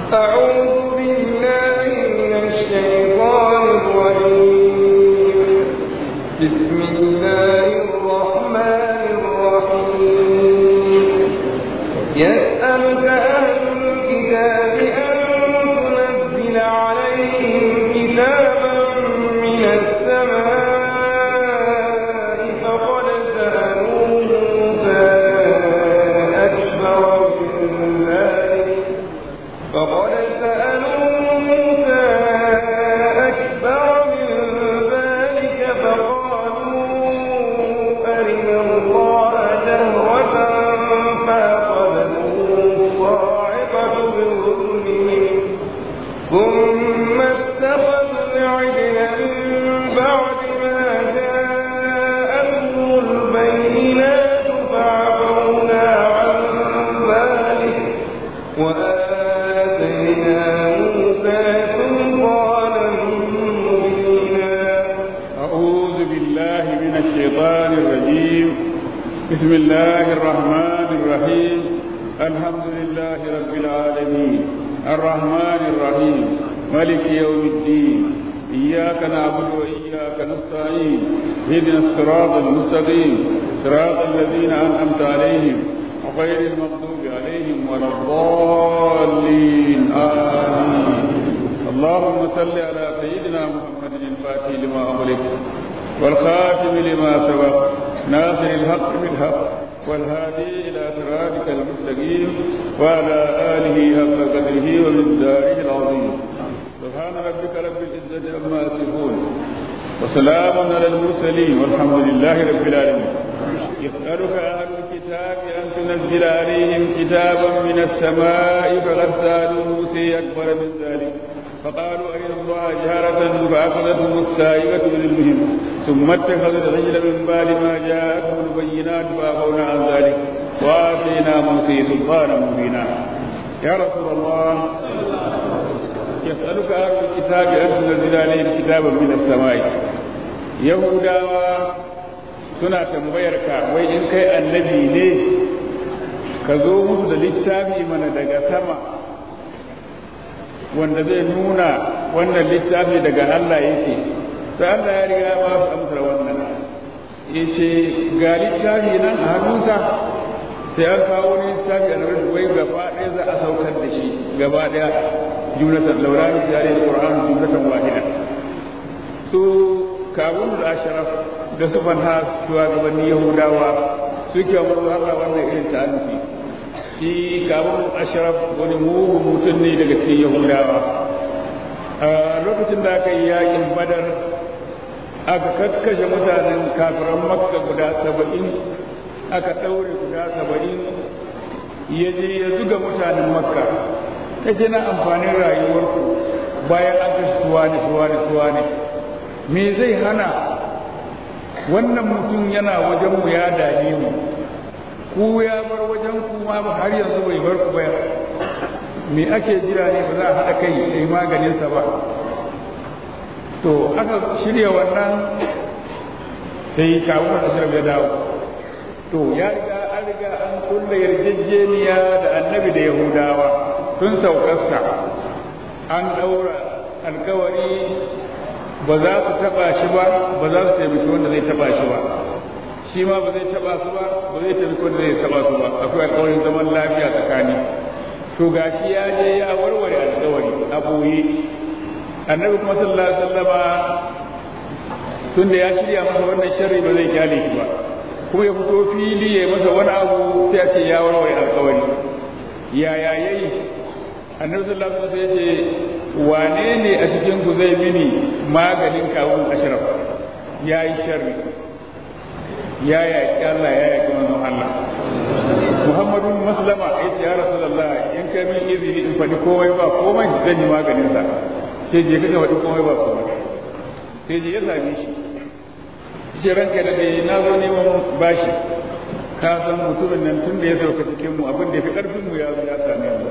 أعوذ بالله من الشيطان الرجيم بسم الله الرحمن الرحيم يسألك أهل الكتاب أن تنزل عليهم كتابا من السماء فقد سألوا موسى أكبر من ذلك فقد سألوا موسى أكبر من ذلك فقالوا أرنا الله جهرة فأخذتهم الصاعقة بظلمهم ثم اتخذوا العجل من بعد ما جاءتهم البينات فعفونا عن ذلك وآتينا موسى سلطانا مبينا أعوذ بالله من الشيطان الرجيم بسم الله الرحمن الرحيم الحمد لله رب العالمين الرحمن الرحيم ملك يوم الدين إياك نعبد وإياك نستعين اهدنا الصراط المستقيم صراط الذين أنعمت عليهم غير المغضوب عليهم ولا الضالين آمين اللهم صل على سيدنا محمد الفاتح لما أغلق والخاتم لما سبق ناصر الحق بالحق والهادي إلى صراطك المستقيم وعلى آله حق قدره ومقداره العظيم سبحان ربك رب العزة عما يصفون وسلام على المرسلين والحمد لله رب العالمين يسألك أهل الكتاب أن تنزل عليهم كتابا من السماء فقد سألوا موسى أكبر من ذلك فقالوا أرنا الله جهرة فأخذتهم السائبة بظلمهم ثم اتخذوا العجل من بعد ما جاءتهم البينات فأخونا عن ذلك وآتينا موسى سلطانا مبينا يا رسول الله يسألك أهل الكتاب أن تنزل عليهم كتابا من السماء يهودا suna tambayar ka wai in kai annabi ne ka zo musu da littafi mana daga sama wanda zai nuna wannan littafi daga Allah yake to Allah ya riga ba su amsar wannan yace ga littafi nan a hannunsa sai an kawo wani littafi a nan wai gaba ɗaya za a saukar da shi gaba ɗaya jumlatan laurani jari alquran jumlatan wahida su kabun da asharaf da su fanha shugabanni yahudawa suke wa Allah wannan irin ta'annufi shi kabun asharaf wani mugun mutum ne daga cikin yahudawa a lokacin da aka yi yakin badar aka kakkashe mutanen kafiran makka guda saba'in aka ɗaure guda saba'in ya je ya zuga mutanen makka ya ce na amfanin rayuwarku bayan an kashe suwa ne suwa ne suwa ne me zai hana wannan mutum yana wajenmu ya dame mu ku ya bar wajen ku ma har yanzu bai bar ku ba me ake jira ne ba za a haɗa kai da maganinsa ba to aka shirya wannan sai kawo da shirin ya dawo to ya riga an riga an kulle yarjejeniya da annabi da yahudawa tun saukarsa an ɗaura alkawari ba za su taɓa shi ba ba za su taimaki wanda zai taɓa shi ba shi ma ba zai taɓa su ba ba zai taimaki wanda zai taɓa su ba akwai alkawarin zaman lafiya tsakani to gashi ya je ya warware alkawari a ɓoye annabi kuma sallallahu alaihi wasallama tunda ya shirya masa wannan sharri ba zai kyale shi ba kuma ya fito fili ya masa wani abu sai a ce ya warware alkawari yaya yayi annabi sallallahu alaihi wasallam ya ce wane ne a cikin ku zai mini maganin kawun ashraf ya yi sharri ya yaƙi Allah ya yaƙi manzon Allah Muhammadu Maslama ya ce ya Rasulullah in kai min izini in faɗi komai ba komai zan yi maganin sa sai je kaka faɗi komai ba komai sai je ya same shi ce ranka da dai na zo neman bashi ka san mutumin nan tun da ya sauka cikin mu abin da ya fi ƙarfin mu ya zo ya same mu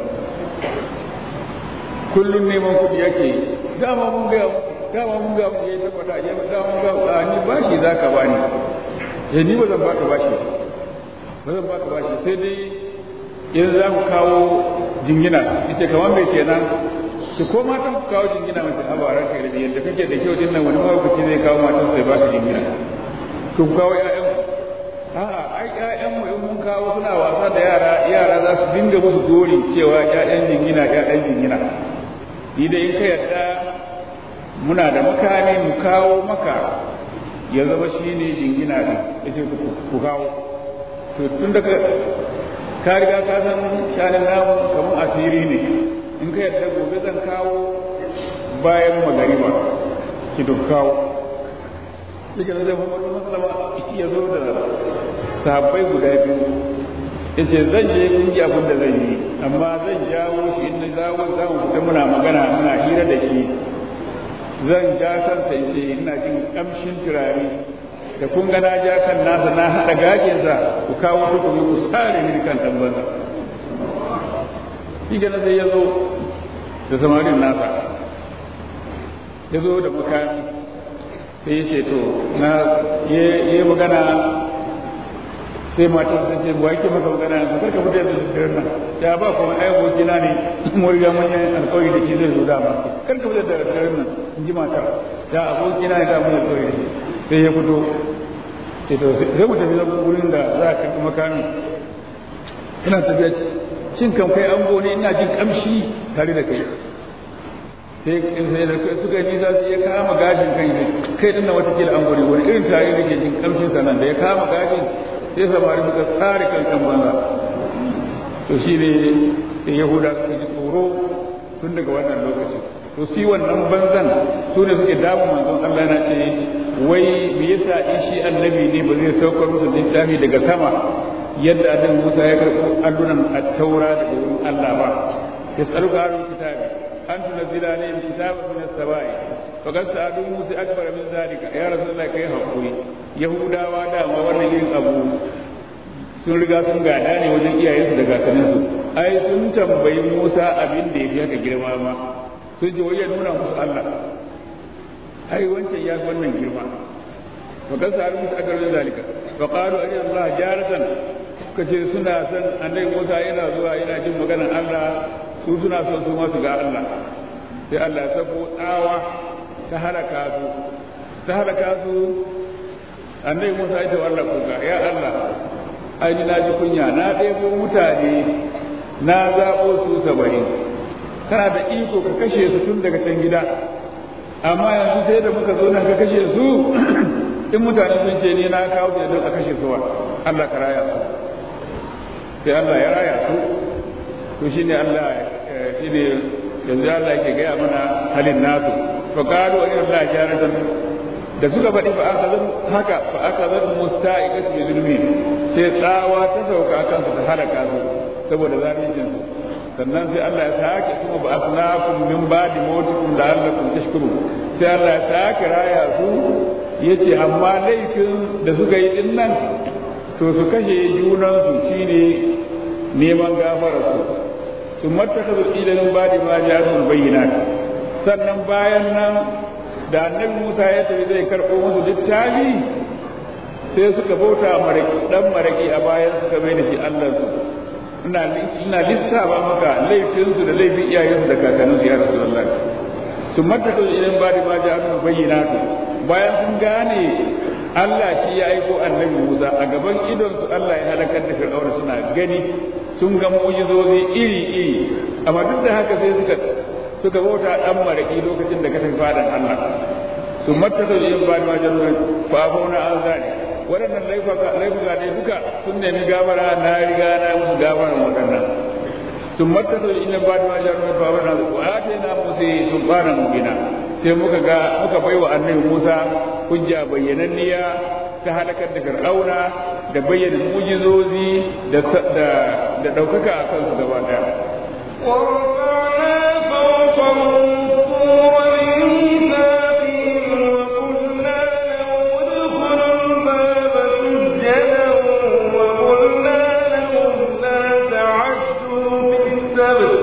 kullum neman kuɗi yake dama mun ga dama mun ga mun yayi tabbata ya dama mun ga a ni bashi zaka bani eh ni ba zan baka bashi ba zan baka bashi sai dai in za ku kawo jingina ita kamar mai kenan ki ko matan ku kawo jingina mace a baran kai da yadda kake da kyau din nan wani mahaukaci zai kawo matan sai ba ka jingina to ku kawo ƴaƴan a'a ai ƴaƴan mu in mun kawo suna wasa da yara yara za su dinga musu gori cewa ƴaƴan jingina ƴaƴan jingina ni da in ka yadda muna da makami mu kawo maka ya zama shi ne jingina ɗin ya ce ku kawo to tun da ka riga ka san shanin namu kamar asiri ne in ka yadda gobe zan kawo bayan magariba ki duk kawo yake da zai muhammadu masalama ya zo da sahabbai guda biyu ya ce zan je kun ji abin da zan yi amma zan jawo shi in na zawo za mu fita muna magana muna hira da shi zan ja kansa in ce ina jin kamshin turare da kun ga na ja kan nasa na haɗa gajinsa ku kawo hukumi ku sare mini kan tambansa shi gana sai ya zo da samarin nasa ya zo da makami sai ya ce to na yi magana sai matan sun ce wa yake maka magana yanzu karka fita da daren nan ya ba kuma ai abokina ne mun riga mun yi alƙawari da shi zai zo dama karka fita da daren nan in ji matar ya abokina ne da mun alƙawari da shi sai ya fito sai to sai mu tafi zama wurin da za a karɓi makamin ina tafiya shin kan kai ango ne ina jin kamshi tare da kai sai sai da suka yi nisa sai ya kama gajin kan kai dinnan watakila ango ne wani irin tare da ke jin kamshin sanan da ya kama gajin sai samari suka tsare kankan banza to shi ne sai yahuda suka ji tsoro tun daga wannan lokacin to shi wannan banzan su ne suke damu manzon Allah yana ce wai me yasa in shi annabi ne ba zai saukar musu littafi daga sama yadda annabi Musa ya karɓo allunan at-taura daga wurin Allah ba yasaluka ahlul kitabi an tunzila ne kitaban min as-sama'i faqad sa'adu Musa akbar min zalika ya rasulullah kai hakuri yahudawa dama wannan irin abu sun riga sun gada ne wajen iyayensu da kakanninsu ai sun tambayi Musa abin da ya fi haka girma ma sun ce wai ya nuna musu Allah ai wancan ya fi wannan girma wa kan sa musu aka rajin zalika wa qalu ajal Allah jaratan kace suna san annabi Musa yana zuwa yana jin maganar Allah su suna son su ma su ga Allah sai Allah ya sako tsawa ta halaka su ta halaka su annabi Musa ya ce wa Allah kuka ya Allah ai ni na ji kunya na ɗebo mutane na zaɓo su saba'in kana da iko ka kashe su tun daga can gida amma yanzu sai da muka zo nan ka kashe su in mutane sun ce ni na kawo su don a kashe su wa Allah ka raya su sai Allah ya raya su to shine Allah shine yanzu Allah yake gaya mana halin nasu fa qalu inna Allah jaratan da suka faɗi fa aka zan haka fa aka zan musta'iqat bi zulmi sai tsawa ta sauka akan su ta halaka su saboda zalincin su sannan sai Allah ya sake kuma ba asnakum min ba'di mawtikum la'allakum tashkurun sai Allah ya sake raya su yace amma laifin da suka yi din nan to su kashe junan su shine neman gafarar su su mattakazu ilan ba'di ma ja'atul bayyinat sannan bayan nan da annabi Musa ya tafi zai karɓo musu littafi sai suka bauta maraki dan maraki a bayan suka mai da shi Allah su ina ina lissafa maka laifinsu da laifin iyayensu da kakanninsu ya Rasulullah su mattaka idan ba da maja an bayyana su bayan sun gane Allah shi ya aiko annabi Musa a gaban idon su Allah ya halakar da Fir'auna suna gani sun ga mu'jizozi iri iri amma duk da haka sai suka suka bauta dan maraki lokacin da ka tafi fadan Allah su mattaka idan ba da maja fa fauna an zani waɗannan laifuka ne duka sun nemi gabara na riga na musu gabara waɗannan sun martasa inda ba da wajen mai babar na zuwa ya ce na musu sun fara mugina sai muka ga muka baiwa annabi musa hujja bayyananniya ta halakar da fir'auna da bayyana mujizozi da da ɗaukaka a kansu gaba ɗaya. ورفعنا فوقهم الطور بميثاقهم وقلنا لهم ادخلوا الباب سجدا وقلنا لهم لا تعدوا في السبت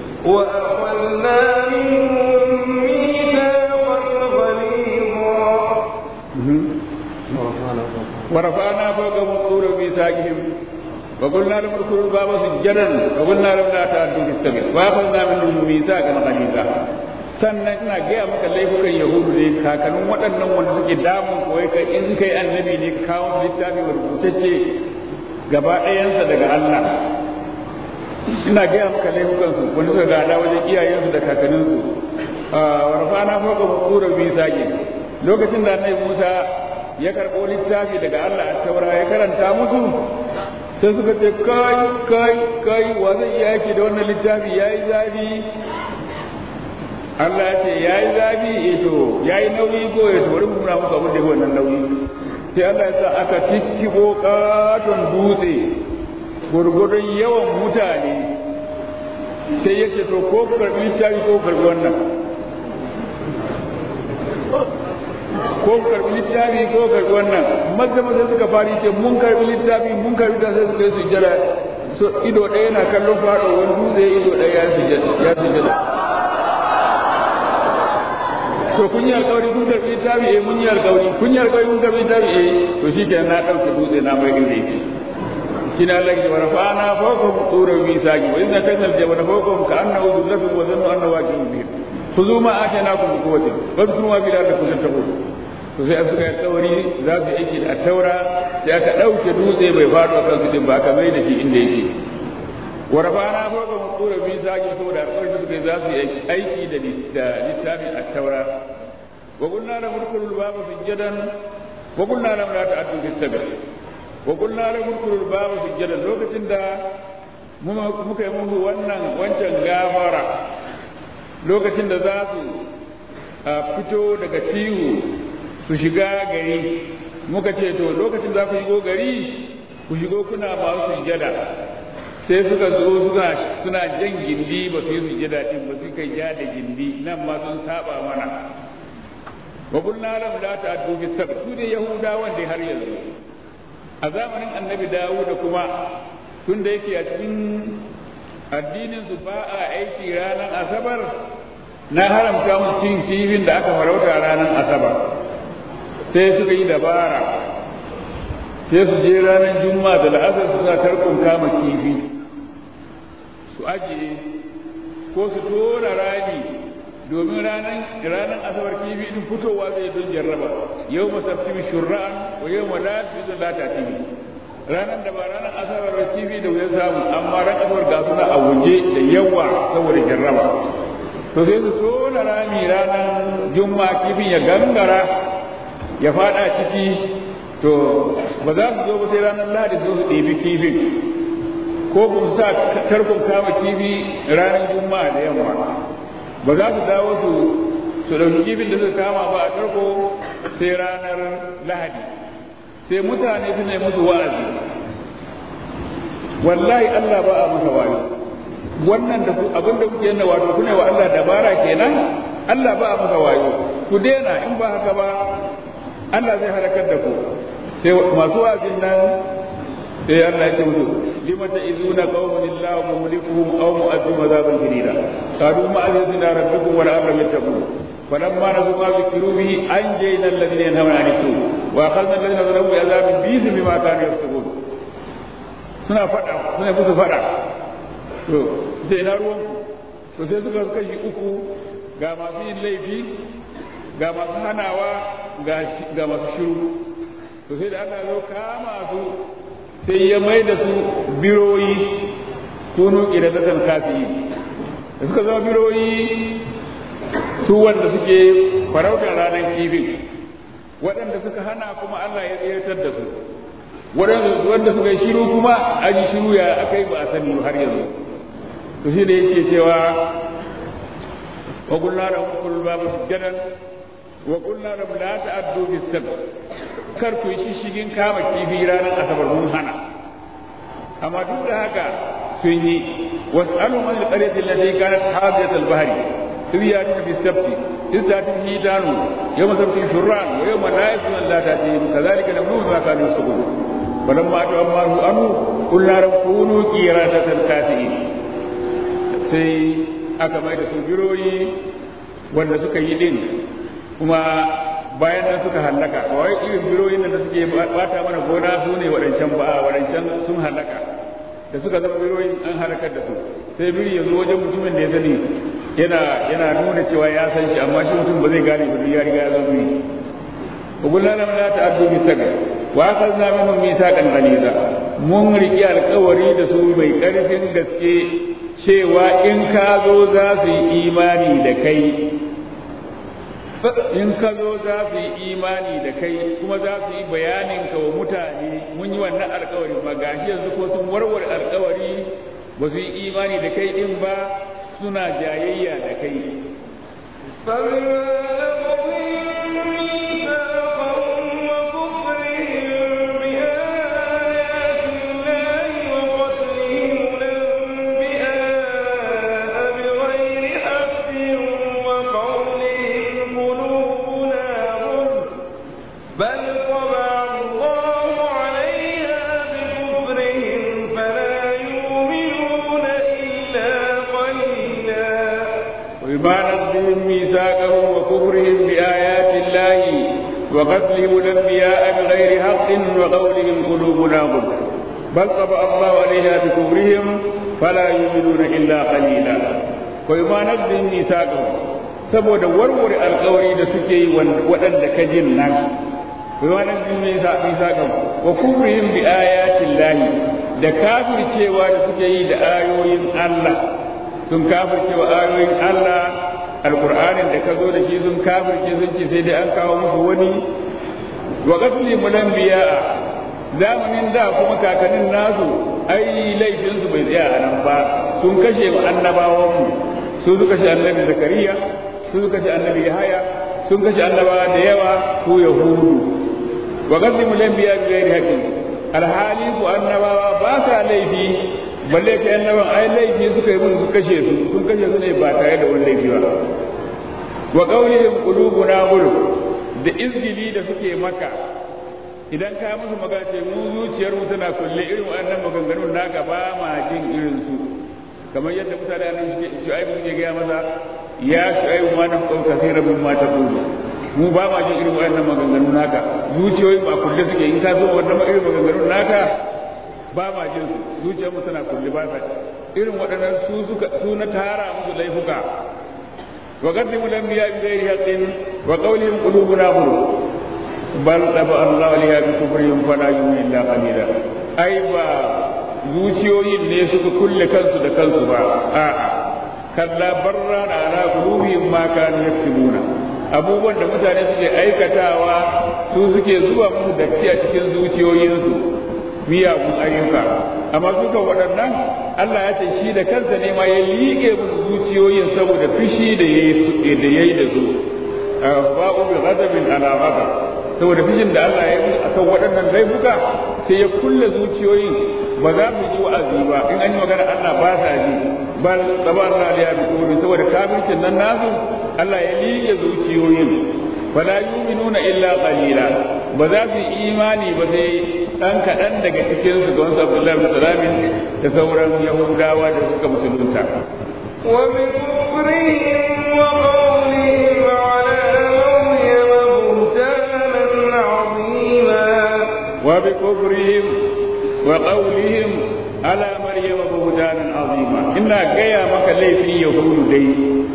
وأخذنا منهم ميثاقا غليظا ورفعنا فوقهم الطور بميثاقهم wa qulna lahum udkhulul baba sujjadan wa qulna lahum la ta'addu bis sabil wa akhadna minhum mithaqan ghaliza sannan ina gaya maka laifukan yahudu ne kakannin waɗannan wanda suke damun koyi kai in kai annabi ne kawo littafi rubutacce gaba ɗayansa daga Allah ina gaya maka laifukansu wanda suka gada wajen iyayensu da kakanninsu wa rafana fawqa qura bi saqin lokacin da annabi Musa ya karɓo littafi daga Allah a taura ya karanta musu sai suka ce kai kai kai wa zai iya yaki da wannan littafi yayi zafi Allah ya ce yayi zafi eh to yayi nauyi ko ya to bari mu nuna muku abin da yake wannan nauyi sai Allah ya sa aka tikkibo katon dutse gurgurun yawan mutane sai ya ce to ko karbi littafi ko karbi wannan ko karbi littafi ko karbi wannan maza maza suka fari ce mun karbi littafi mun karbi da sai suka yi sujjada so ido ɗaya na kallon faɗo wani dutse ido ɗaya ya sujjada ya sujjada to kun yi alƙawari kun karbi littafi eh mun yi alƙawari kun yi alƙawari kun karbi littafi eh to shi ke na ɗauke dutse na mai inda yake shi na lagi wa rafa'ana fawqahum turan misaqi wa idza kana al-jabal fawqahum ka'annahu dhullatun wa dhannu annahu waqi'un bihim khudhu ma atainakum bi quwwatin wadhkuru ma fi dhalika tattaqun to sai suka yi tsawari za su yi aiki da taura sai aka ɗauke dutse bai faɗo kan su din ba aka mai da shi inda yake wa rafa'ana fawqahum turan misaqi saboda alƙawarin suka yi za su yi aiki da littafin at-taura wa qulna lahum udkhulul baba sujadan wa qulna lahum la ta'addu bis-sabt wa qulna lahum udkhulul baba sujadan lokacin da muka yi musu wannan wancan gafara lokacin da za su fito daga tihu su shiga gari muka ce to lokacin za ku shigo gari ku shigo kuna masu sujada sai suka zo suka suna jan gindi ba su yi sujada din ba su kai ja da gindi nan ma sun saba mana wa qulna lahum la ta'addu bis sabr su ne yahudawan dai har yanzu a zamanin annabi dawud kuma tun da yake a cikin addinin su ba a aiki ranar asabar na haramta mu cin kifin da aka farauta ranar asabar sai suka yi dabara sai su je ranar juma'a da la'asar su sa tarkon kama kifi su ajiye ko su tona rami domin ranar ranar asabar kifi din fitowa zai don jarraba yau masabtimi shurra'an wa yau ma la su la ta tibi ranar da ba ranar asabar ba kifi da wuyan samu amma ran asabar ga suna a waje da yawa saboda jarraba to sai su tona rami ranar juma'a kifin ya gangara ya fada ciki to ba za su zo ba sai ranar lahadi zo su ɗebi kifin ko kuma sa tarkon kama kifi ranar juma'a da yamma ba za su dawo su su ɗauki kifin da suka kama ba a tarko sai ranar lahadi sai mutane su ne musu wa'azi wallahi Allah ba a masa wani wannan da abin da kuke yana wato kuna wa Allah dabara kenan Allah ba a masa wayo ku daina in ba haka ba Allah zai halakar da ku sai masu wa'azin nan sai Allah ya ce musu lima ta'izuna qauman illahu mulikuhum aw mu'adhim azaban shadida qalu ma azizna rabbukum wa la'allam yattaqun فلما نسوا ما ذكروا به انجينا الذين ينهون عن السوء واخذنا الذين ظلموا بعذاب بئس بما كانوا يفسقون suna faɗa suna musu faɗa to sai na ruwan to sai suka kashi uku ga masu yin laifi ga masu hanawa ga masu shiru to sai da aka zo kama su sai ya mai da su biroyi kunu iradatan kafi da suka zama biroyi su wanda suke farautar ranar kifin waɗanda suka hana kuma Allah ya tsirtar da su wanda suka yi shiru kuma an yi shiru ya aka yi ba a sani har yanzu to shi da yake cewa wa qulna lahum kul babu sujadan wa qulna lahum la ta'addu bis sabt kar ku yi shigin kama kifi ranar asabar mun hana amma duk da haka sun yi was'alu man al-qaryati allati kanat hadiyat al-bahri إذ يأتون في السبت إذ تأتيهم هيتان يوم سبت شران ويوم لا يسمى لا تأتيهم كذلك نبلوهم ما كانوا يفسقون فلما أتوا أمره عنه قلنا لهم كونوا قيرادة خاسئين sai aka mai da su biroyi wanda suka yi din kuma bayan nan suka hallaka ba wai irin biroyin da suke bata mana gona su ne waɗancan ba waɗancan sun hallaka da suka zama biroyin an halakar da su sai biri ya zo wajen mutumin da ya sani yana yana nuna cewa ya san shi amma shi mutum ba zai gane ba ya riga ya zama biri وقلنا لهم لا تعدوا بالسبع واخذنا منهم ميثاقا غليظا mun riƙe alkawari da su mai ƙarfin gaske cewa in ka zo za su yi imani da kai in ka zo za su yi imani da kai kuma za su yi bayanin ka wa mutane mun yi wannan alkawari ba gashi yanzu ko sun warware alkawari ba su yi imani da kai din ba suna jayayya da kai ميثاقهم وكفرهم بآيات الله وقتلهم الأنبياء بغير حق وقولهم قلوبنا غلف بل طبع الله عليها بكفرهم فلا يؤمنون إلا قليلا وبما نقضهم ميثاقهم saboda warware alkawari da suke yi waɗanda ka jin nan bima naqdihim mithaqahum wa kufrihim bi ayatin lahi da kafircewa da suke yi da ayoyin Allah sun kafircewa ayoyin Allah alkur'anin da ka zo da shi sun kafirce sun ce sai dai an kawo musu wani wa qatli mulambiya zamanin da kuma kakannin nasu ai laifin su bai tsaya a nan ba sun kashe annabawan mu su suka kashe annabi zakariya su suka kashe annabi yahaya sun kashe annabawa da yawa su yahudu wa qatli mulambiya bi ghairi haqqin alhali ku annabawa ba sa laifi balle kai annaban ai laifi suka yi mun su kashe su sun kashe su ne ba tare da wani laifi ba wa qawlihim qulubuna gulf da izgili da suke maka idan ka musu magana ce mu zuciyar mu tana kulle irin wannan maganganun naka ba ma jin irin su kamar yadda mutane nan suke shu'aibu suke gaya masa ya shu'aibu ma na qawka kaseeran mimma taqulu mu ba ma jin irin wannan maganganun naka zuciyoyin ba kulle suke in ka zo wannan irin maganganun naka ba ma jin su zuciyarmu tana kulle ba sa irin waɗannan su suka su na tara musu laifuka wa qaddimu lam biya bi ghairi haqqin wa qawlihim qulubuna ghulf bal taba Allah liya bi kufrihim fala yu'minu illa qalila ai ba zuciyoyin ne suka kulle kansu da kansu ba a'a kalla barra ala qulubihim ma kanu yaktubuna abubuwan da mutane suke aikatawa su suke zuba musu datti a cikin zuciyoyinsu miyagun ayyuka amma suka waɗannan Allah ya ce shi da kansa ne ma ya liƙe musu zuciyoyin saboda fishi da ya yi da su ba'u bi ghadabin ala ghadab saboda fishin da Allah ya yi akan waɗannan laifuka sai ya kulle zuciyoyin ba za mu ji wa'azi ba in an yi magana Allah ba sa ji bal taba Allah ya bi kuburi saboda kafircin nan nasu Allah ya liƙe zuciyoyin fala yu'minuna illa qalila ba za su imani ba sai dan kaɗan daga cikin su ga wasu Abdullahi bin Salamin da sauran Yahudawa da suka musulunta wa min kufrihim wa qawlihim ala maryam buhtanan azima wa bi kufrihim wa qawlihim ala maryam buhtanan azima ina gaya maka laifin yahudu dai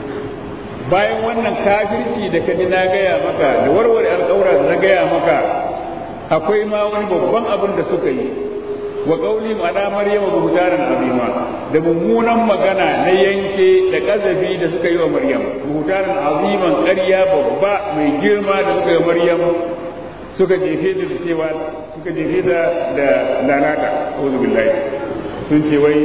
bayan wannan kafirci da kaji na gaya maka da warware alƙawura da na gaya maka akwai ma wani babban abin da suka yi wa qauli ala maryam buhtanan azima da mummunan magana na yanke da kazafi da suka yi wa maryam buhtanan aziman ƙarya babba mai girma da suka yi wa maryam suka jefe da cewa suka jefe da da lalata auzu billahi sun ce wai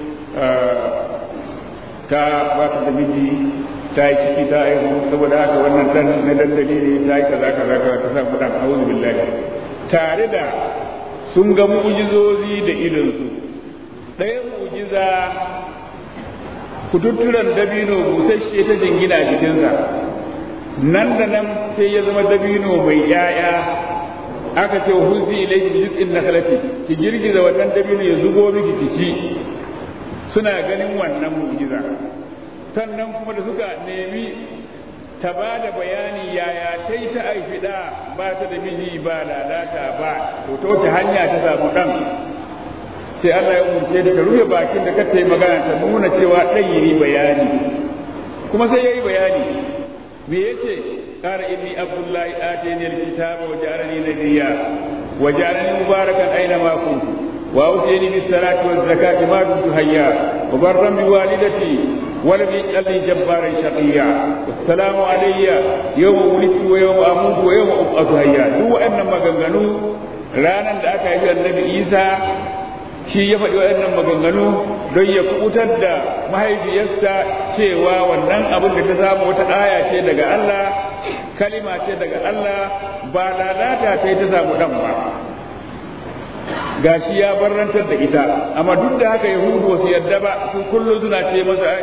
ta ba ta da miji ta yi ciki ta aihu saboda haka wannan dan na dandali ne ta yi kaza kaza kaza ta sa kudan auzu billahi tare da sun ga mu'jizozi da idonsu ɗaya mu'jiza kututturan dabino busasshe ta jingina jikinsa nan da nan sai ya zama dabino mai yaya aka ce huzi ilayki bi jiz'in nakhlati ki girgiza wannan dabino ya zubo miki ki ci suna ganin wannan mu'jiza sannan kuma da suka nemi ta ba da bayani yaya ta yi ta aifi da ba ta da miji ba lalata ba to ta wace hanya ta samu ɗan sai Allah ya umurce ta ta rufe bakin da kata yi magana ta nuna cewa ɗan yi bayani kuma sai ya yi bayani me yace qala inni abdullahi atani alkitaba wa ja'alani nabiyya wa ja'alani mubarakan aina ma kuntu wa awsini bis salati waz zakati ma dumtu hayya wa barran bi walidati wa lam yaj'alni jabbaran shaqiyya wassalamu alayya yawma wulidtu wa yawma amutu wa yawma ub'athu hayya duk wa'annan maganganu ranan da aka yi annabi Isa shi ya faɗi waɗannan maganganu don ya kubutar da mahaifiyarsa cewa wannan abin da ta samu wata aya ce daga Allah kalima ce daga Allah ba lalata ta yi ta samu ɗan ba gashi ya barrantar da ita amma duk da haka yahudu wasu yadda ba su kullum suna ce masa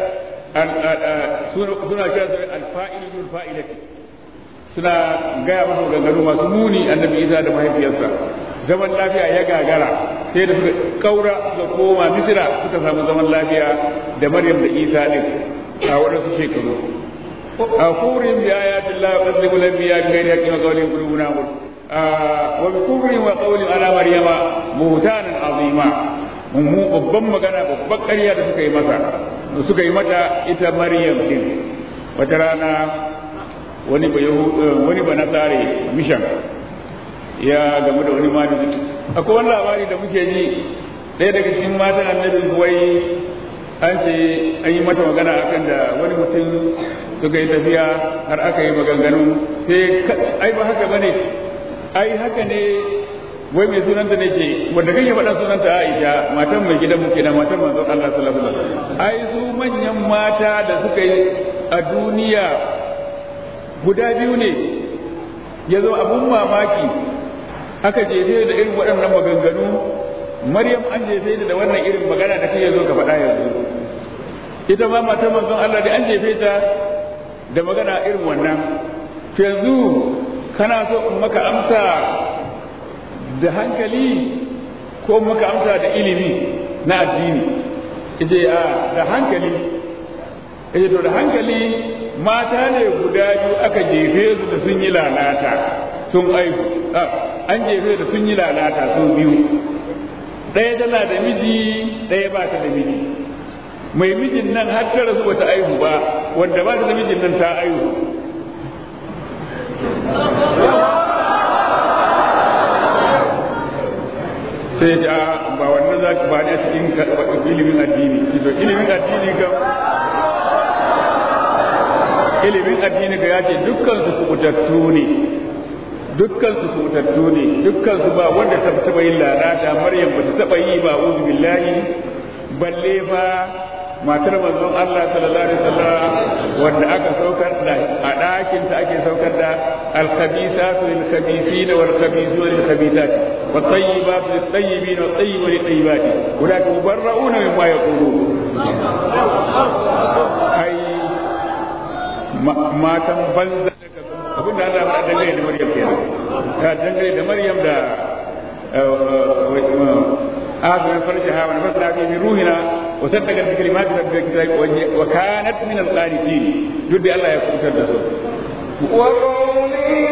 suna kira su alfa'ilul fa'ilati suna gaya masa maganganu masu muni annabi isa da mahaifiyarsa zaman lafiya ya gagara sai da suka kaura suka koma misira suka samu zaman lafiya da maryam da isa din a waɗansu shekaru a kurin bi ayatin la qadribu lam biya bi ghairi haqqin wa qawlin qulubuna qul wa bi kufrin wa qawlin ala maryama buhtanan azima mu babban magana babban ƙarya da suka yi masa suka yi mata ita maryam din wata rana wani ba wani ba nasare mishan ya gamu da wani malami akwai wani labari da muke ji ɗaya daga cikin matan annabi kuwai an ce an yi mata magana akan da wani mutum suka yi tafiya har aka yi maganganu sai ai ba haka bane ai haka ne wai mai sunanta ne ke wanda kake faɗa sunanta Aisha matan mai gidan mu kenan matan manzon Allah sallallahu alaihi wasallam ai su manyan mata da suka yi a duniya guda biyu ne ya zo abun mamaki aka jefe da irin waɗannan maganganu maryam an jefe da wannan irin magana da kai zo ka faɗa yanzu ita ma matar manzon Allah da an jefe ta da magana irin wannan to yanzu kana so in maka amsa da hankali ko maka amsa da ilimi na addini ita a da hankali ita to da hankali mata ne guda biyu aka jefe su da sun yi lalata sun aihu an jefe da sun yi lalata sun biyu ɗaya tana da miji ɗaya ba ta da miji mai mijin nan har ta rasu bata aihu ba wanda ba ta da mijin nan ta aihu sai ta ba wannan za ki ba ne cikin ilimin addini to ilimin addini ga ilimin addini ga ya ce dukkan su kubutattu ne dukkan su kubutattu ne dukkan su ba wanda ta taba yin lalata maryam ba ta taba yi ba uzu billahi balle fa matar manzon Allah sallallahu alaihi wasallam wanda aka saukar da a ɗakin ta ake saukar da al-khabisatu lil-khabisina wal-khabisuna lil-khabisat wa tayyibatu lit-tayyibina wa tayyibuna lit-tayyibat ulaka mubarra'una mimma yaqulun ai matan banza abin da Allah faɗa dangane da Maryam kenan ta dangane da Maryam da آخر من فرجها ونفثنا فيه من روحنا وصدقت بكلمات ربها الكتاب وكانت من القانتين جد الله يكون كذا وقوله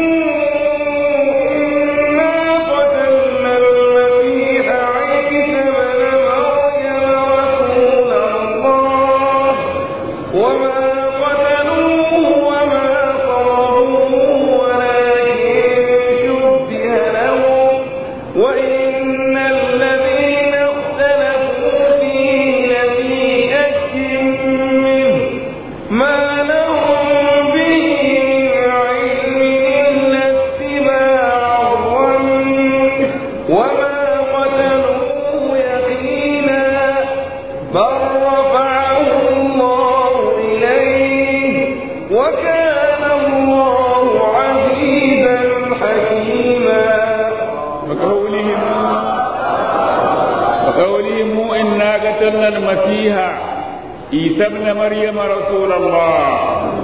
إنا قتلنا المسيح عيسى بن مريم رسول الله وما قتلوه وما صلبوه ولكن شبه لهم وإن الذين اختلفوا فيه لفي شك منه ما لهم به من علم إلا اتباع الظن وما قتلوه يقينا بل رفعه الله إليه وكان الله عزيزا حكيما وقولهم وقولهم إنا قتلنا المسيح عيسى ابن مريم رسول الله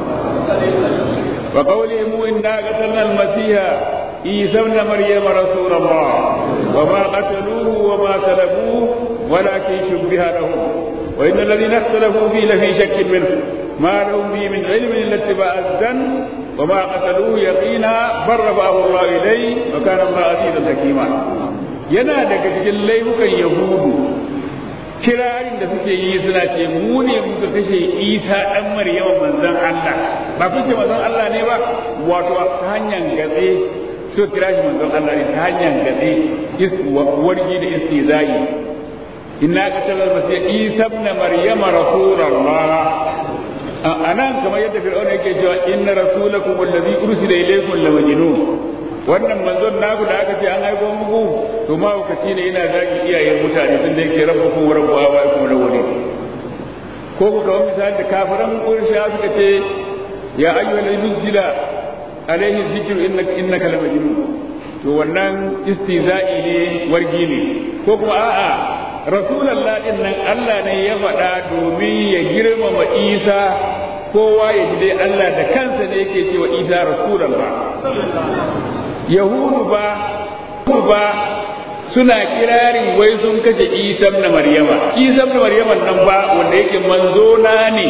وقولهم إنا قتلنا المسيح عيسى ابن مريم رسول الله وما قتلوه وما سلبوه ولكن شبه لهم وإن الذين اختلفوا فيه لفي شك منه ما لهم به من علم إلا اتباع الزن وما قتلوه يقينا بل رفعه الله إليه وكان الله عزيزا حكيما yana daga cikin laifukan yahudu kirarin da suke yi suna ce mu ne muka kashe isa dan maryama manzon Allah ba kun ce manzon Allah ne ba wato ta hanyar gatse so kira shi manzon Allah ne ta hanyar gatse wargi da istizai inna qatala masih isa ibn maryama rasulullah anan kamar yadda fir'auna yake cewa inna rasulakum alladhi ursila ilaykum la majnun wannan manzon naku da aka ce an aiko muku to ma lokaci ne yana zagi iyayen mutane tun da yake rabbukum wa rabbu abaikum lawwalin ko ku ga misali da kafiran quraysh suka ce ya ayyuhal nuzila alaihi dhikru innaka innaka la majnun to wannan istizai ne wargi ne ko kuma a'a rasulallah din nan Allah ne ya faɗa domin ya girmama Isa kowa ya ji dai Allah da kansa ne yake cewa Isa rasulallah Yahudu ba ba suna kirarin wai sun kashe Isa na Maryama Isa na Maryama nan ba wanda yake manzo na ne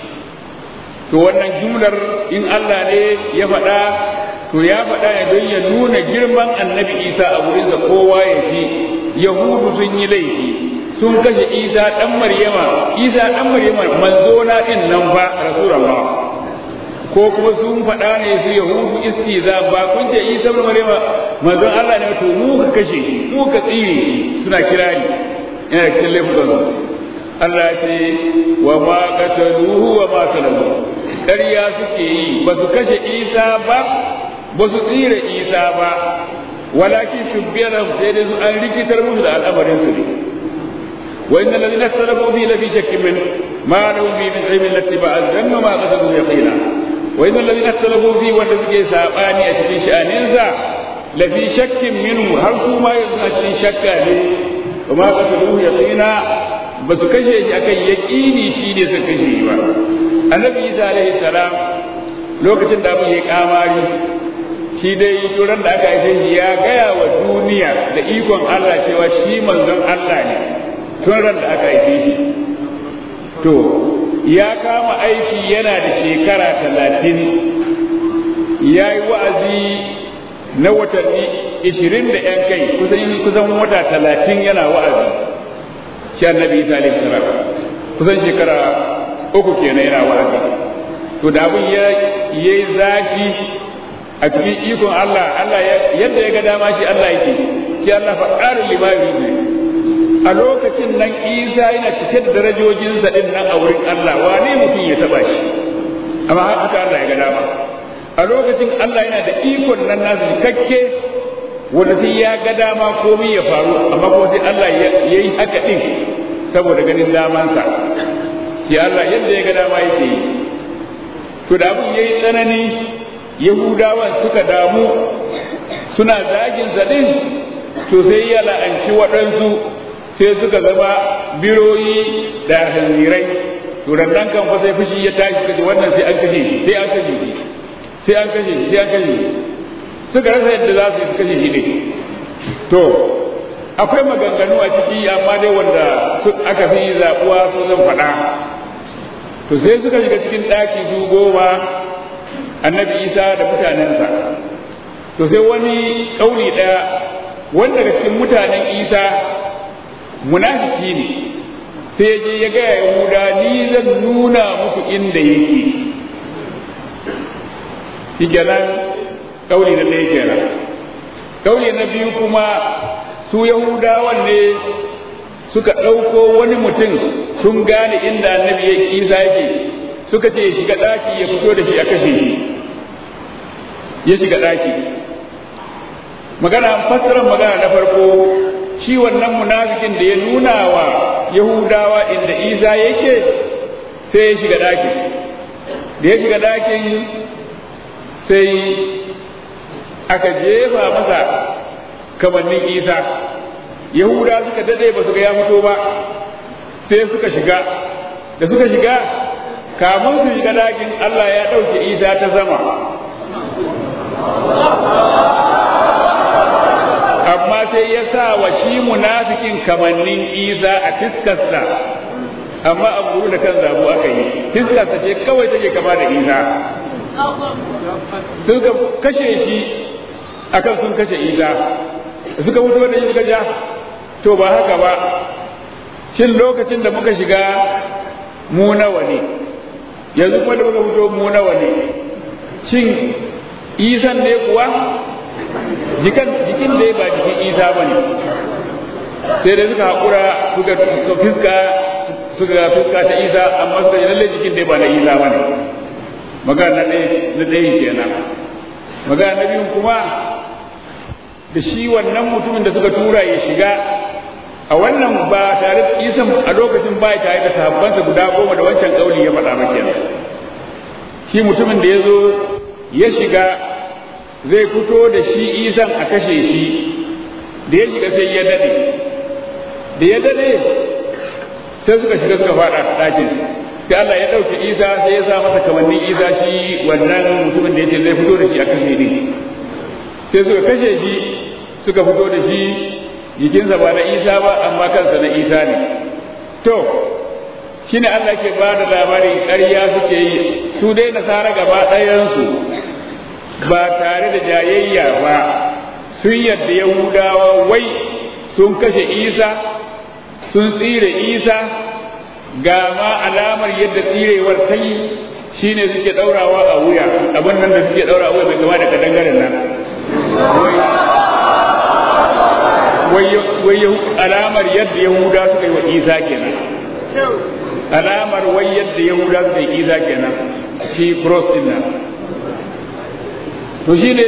to wannan jumlar in Allah ne ya faɗa to ya faɗa ne don ya nuna girman annabi Isa a wurinsa kowa ya ji yahudu sun yi laifi sun kashe isa dan maryama isa dan maryama manzo na din nan ba rasulullah ko kuma sun faɗa ne su yahudu istiza ba kun ce isa dan maryama manzo Allah ne to mu ka kashe mu ka tsire suna kirari yana cikin laifukan su Allah ya ce wa ma qataluhu wa ma salamu ƙarya suke yi ba su kashe isa ba ba su tsire isa ba ولكن شبه لهم سيدنا أن ركت المهل الأمر ينسلي وإن الذين اختلفوا فيه لفي شك منه ما لهم فيه من علم الاتباع الذنب ما قتلوا يقينا وإن الذين اختلفوا فيه والذي ساباني أتفي شأن ينزع لفي شك منه هل ما يزنى شك عليه وما قتلوه يقينا بس كشي أكي يقيني شيني سكشي النبي إيسى عليه السلام lokacin da abin ya kamari shi dai turan da aka haife shi ya gaya wa duniya da ikon Allah cewa shi manzon Allah ne tun ran da aka haife shi to ya kama aiki yana da shekara talatin ya yi wa'azi na watanni ishirin da ‘yan kai kusan wata talatin yana wa'azi shi annabi isa alaihi salam kusan shekara uku kenan yana wa'azi to da abin ya yi zafi a cikin ikon Allah Allah yadda ya ga dama shi Allah yake shi Allah faɗarin limami ne a lokacin nan Isa yana cike da darajojinsa din nan a wurin Allah wane mutum ya taba shi amma haka Allah ya ga dama a lokacin Allah yana da ikon nan nasu cikakke wanda sai ya ga dama komai ya faru amma kuma sai Allah ya yi haka din saboda ganin damansa shi Allah yadda ya ga dama yake yi to da abin yayi tsanani yahudawan suka damu suna zagin din to sai ya la'anci waɗansu sai suka zama biroyi da hanzirai to nan kan fa sai fushi ya tashi kaje wannan sai an kashe shi sai an kashe shi sai an kashe shi sai an kashe shi suka rasa yadda za su yi kashe shi ne to akwai maganganu a ciki amma dai wanda aka fi zaɓuwa su zan faɗa to sai suka shiga cikin ɗaki su goma annabi isa da mutanensa to sai wani ƙauli ɗaya wanda daga cikin mutanen isa munafiki ne sai ya je ya gaya yahuda ni zan nuna muku inda yake shi kenan ƙauli na ɗaya kenan ƙauli na biyu kuma su yahudawan ne suka ɗauko wani mutum sun gane inda annabi ya isa yake suka ce ya shiga ɗaki ya fito da shi a kashe shi ya shiga ɗaki magana fassarar magana na farko shi wannan munafikin da ya nuna wa yahudawa inda isa yake sai ya shiga ɗaki da ya shiga ɗakin sai aka jefa masa kamannin isa yahuda suka dade ba su ga ya fito ba sai suka shiga da suka shiga kamun su shiga dakin Allah ya ɗauke isa ta sama amma sai ya sa wa shi munafikin kamannin isa a fiskarsa amma a guru da kan zabu aka yi fiskarsa ce kawai take kama da isa suka kashe shi akan sun kashe isa da suka fito da shi suka ja to ba haka ba shin lokacin da muka shiga mu nawa ne yanzu kuma da muka fito mu nawa ne shin isan ne kuwa jikin jikin dai ba jikin isa ba ne sai dai suka haƙura suka fiska suka fiska ta isa amma suka yi lalle jikin dai ba na isa ba ne magana na ɗaya kenan magana na biyun kuma da shi wannan mutumin da suka tura ya shiga a wannan ba tare da isan a lokacin ba tare da sahabbansa guda goma da wancan kauli ya faɗa ba kenan shi mutumin da ya zo ya shiga zai fito da shi isan a kashe shi da ya shiga sai ya dade da ya dade sai suka shiga suka faɗa ɗakin sai Allah ya ɗauki isa sai ya sa masa kamannin isa shi wannan mutumin da ya ce zai fito da shi a kashe ne sai suka kashe shi suka fito da shi jikinsa ba na isa ba amma kansa na isa ne to shine Allah ke ba da labarin ƙarya suke yi su dai nasara gaba ɗayansu ba tare da jayayya ba sun yadda yahudawa wai sun kashe isa sun tsire isa ga ma alamar yadda tsirewar ta yi shine suke ɗaurawa a wuya abin nan da suke ɗaura a wuya bai kama da kadangaren nan wai alamar yadda yahuda suka yi wa isa kenan alamar wai yadda yahuda suka yi isa kenan shi cross din nan to shi ne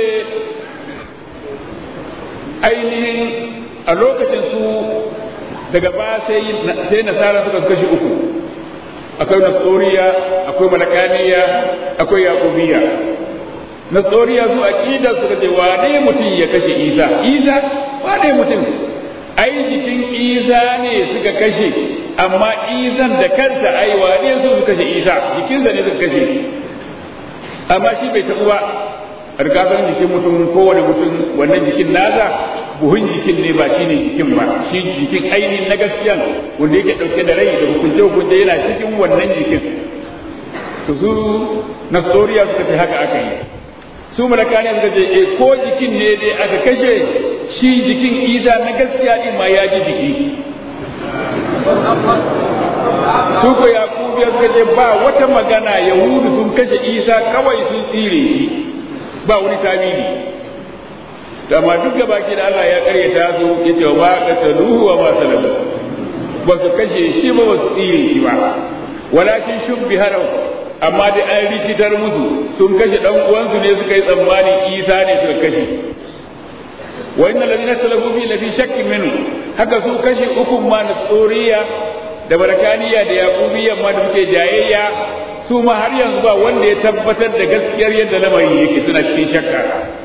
ainihin a lokacin su daga ba sai nasara suka kashi uku akwai nasoriya akwai malakaniya akwai yakubiya nasoriya su aqida suka ce wane mutum ya kashe isa isa wane mutum ai jikin isa ne suka kashe amma isan da kansa ai wane su suka kashe isa jikinsa ne suka kashe amma shi bai tabu ba rigakafin jikin mutum kowane mutum wannan jikin nasa buhun jikin ne ba shine jikin ba shi jikin ainihin na gaskiyan wanda yake dauke da rai da hukunce hukunce yana cikin wannan jikin to su nasoriya suka ce haka aka yi su malakani suka ce e ko jikin ne dai aka kashe shi jikin isa na gaskiya din ma ya ji jiki su ko yakubu ya suka ce ba wata magana yahudu sun kashe isa kawai sun tsire shi ba wani tabiri amma duk da baki da Allah ya karyata su ya ce wa qataluhu wa ma salamu ba su kashe shi ba ba su tsire shi ba walakin shubbi harau amma dai an rikitar musu sun kashe dan uwansu ne suka yi tsammanin Isa ne suka kashe wa innal ladina talafu fi lafi shakkin minhu haka su kashe uku ma na tsoriya da barakaniya da yaqubiyya ma da muke jayayya su ma har yanzu ba wanda ya tabbatar da gaskiyar yadda lamarin yake suna cikin shakka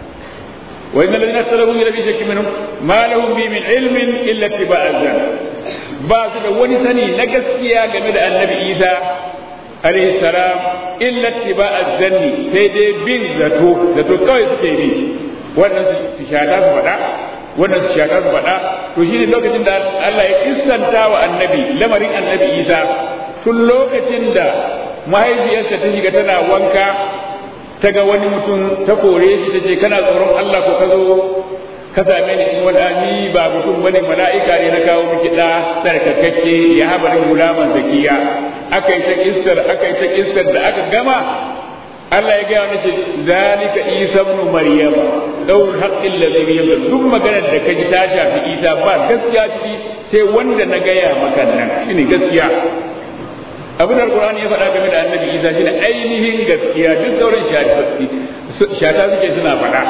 wa innal ladina talafu fi lafi shakkin minhu ma lahum bi min ilmin illa ittiba'a zan ba su da wani sani na gaskiya game da annabi Isa alaihi salam illa ittiba'a zanni sai dai bin zato zato kawai suke bi wannan su shata su faɗa wannan su shata su faɗa to shine lokacin da Allah ya kissanta wa annabi lamarin annabi Isa tun lokacin da mahaifiyarsa ta shiga tana wanka ta ga wani mutum ta kore shi ta ce kana tsoron Allah ko ka zo ka same ni cikin wani ni ba mutum bane mala'ika ne na kawo miki da sarkakakke ya habarin gulaman zakiya aka yi ta kissar aka yi ta kissar da aka gama Allah ya gaya mace zalika Isa ibn Maryam daur haqqil ladhi yabdu duk maganar da kaji ta shafi Isa ba gaskiya ciki sai wanda na gaya maka nan shine gaskiya abin da Qur'ani ya faɗa game da Annabi Isa shine ainihin gaskiya duk sauran shata suke suna faɗa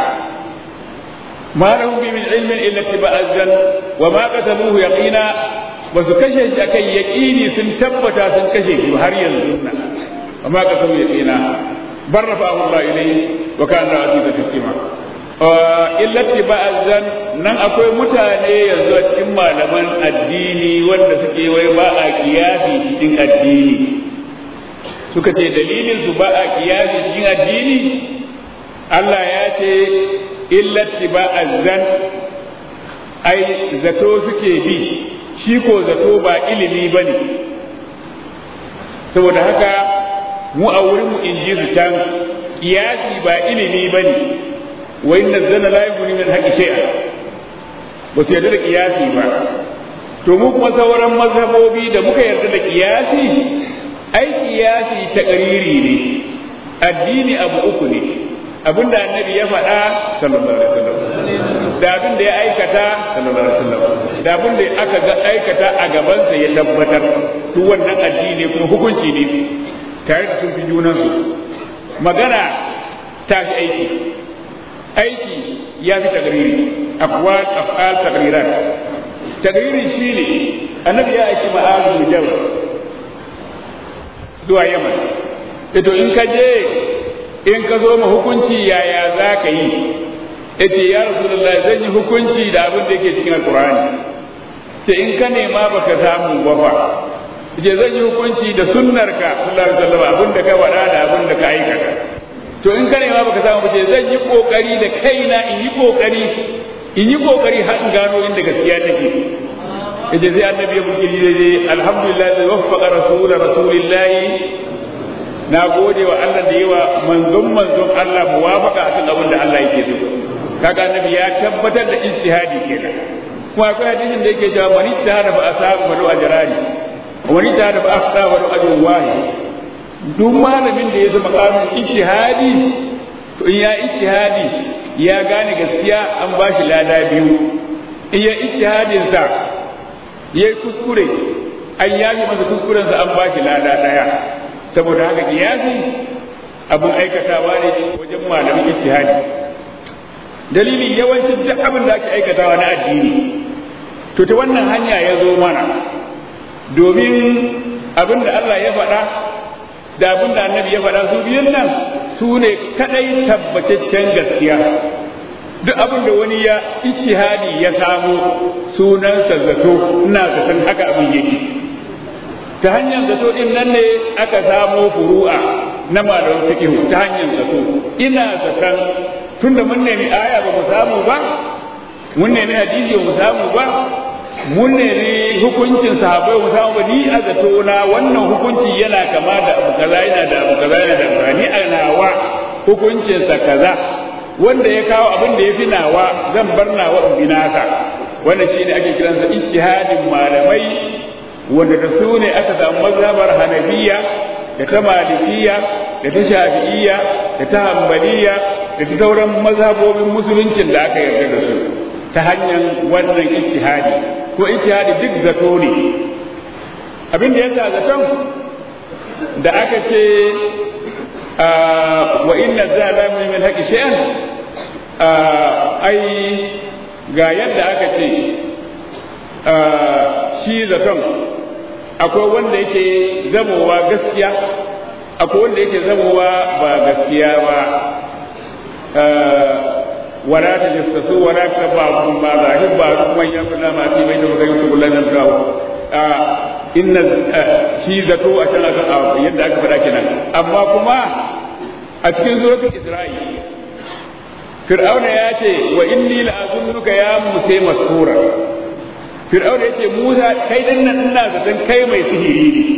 ما لهم به من علم الا اتباع الزن وما قتلوه يقينا basu kashe shi akan yaƙini sun tabbata sun kashe shi har yanzu nan amma ka san yaqina barrafa Allah ilayhi wa kana aziza hakima illa tiba'azan nan akwai mutane yanzu a cikin malaman addini wanda suke wai ba a kiyasi cikin addini suka ce dalilin su ba a kiyasi cikin addini Allah ya ce illa tiba'azan ai zato suke bi shi ko zato ba ilimi bane saboda haka mu a wurin mu inji su can kiyasi ba ilimi bane wa inna zana la yughni min haqqi shay'a ba su yarda da kiyasi ba to mu kuma sauran mazhabobi da muka yarda da kiyasi ai kiyasi ta ƙariri ne addini abu uku ne abinda annabi ya faɗa sallallahu alaihi wasallam da abin da ya aikata sallallahu alaihi wasallam da abin da aka ga aikata a gabansa ya tabbatar to wannan addini kuma hukunci ne tare da sun fi junansu magana ta fi aiki aiki ya fi tagriri aqwal af'al tagrirat tagriri shine annabi ya aiki ma'azu jabal zuwa yaman ito in ka je in ka zo ma hukunci yaya za ka yi ita ya rasulullah zan yi hukunci da abin da yake cikin alkur'ani ce in ka nema baka samu ba fa ce zan yi hukunci da sunnarka sallallahu alaihi wasallam abin da ka wada da abin da ka aikata to in ka nema baka samu ba ce zan yi kokari da kaina in yi kokari in yi kokari har in gano inda gaskiya take yace sai annabi ya buki dai alhamdulillah da waffaqa rasul rasulillahi na gode wa Allah da yawa manzon manzon Allah muwafaqa akan abin da Allah yake so kaga annabi ya tabbatar da ijtihadi kenan kuma akwai hadisin da yake cewa man ijtihada fa asaba fa lahu ajrani wa man ijtihada fa afta fa lahu ajrun wahid duk malamin da ya zama kamun ijtihadi to in ya ijtihadi ya gane gaskiya an ba shi lada biyu in ya ijtihadin sa yayi kuskure an yafi masa kuskuren sa an ba shi lada daya saboda haka kiyasi abin aikatawa ne wajen malamin ijtihadi dalilin yawancin duk abin da ake aikatawa na addini to ta wannan hanya ya zo mana domin abin da Allah ya faɗa da abin da annabi ya faɗa su biyun nan su ne kadai tabbataccen gaskiya duk abin da wani ya ijtihadi ya samu sunansa zato ina zaton haka abin yake ta hanyar zato din nan ne aka samo furu'a na malamin fiqh ta hanyar zato ina zaton tunda mun nemi aya ba mu samu ba mun nemi hadisi ba mu samu ba mun nemi hukuncin sahabbai ba mu samu ba ni a zato na wannan hukunci yana kama da abu kaza yana da abu kaza yana da abu ni a nawa hukuncin sa kaza wanda ya kawo abin da ya fi nawa zan bar nawa in bi naka wannan shine ake kiransa ijtihadin malamai wanda da su ne aka samu mazhabar hanabiya da ta malikiya da ta shafi'iyya da ta hambaliya da ta sauran mazhabobin musuluncin da aka yarda da su ta hanyar wannan ijtihadi ko ijtihadi duk zato ne abin da yasa zaton da aka ce wa inna zalama min haqqi shay'an ai ga yadda aka ce shi zaton akwai wanda yake zamowa gaskiya akwai wanda yake zamowa ba gaskiya ba ولا تجسسوا ولا تبعضوا بعض أحب بعضكم أن يكون ما في بينه وبين كل نفسه إن shi zato a can akan yadda aka faɗa kenan amma kuma a cikin suratul Isra'i Fir'auna ya ce wa inni la'azunnuka ya Musa maskura Fir'auna ya ce Musa kai dan nan ina zaton kai mai sihiri ne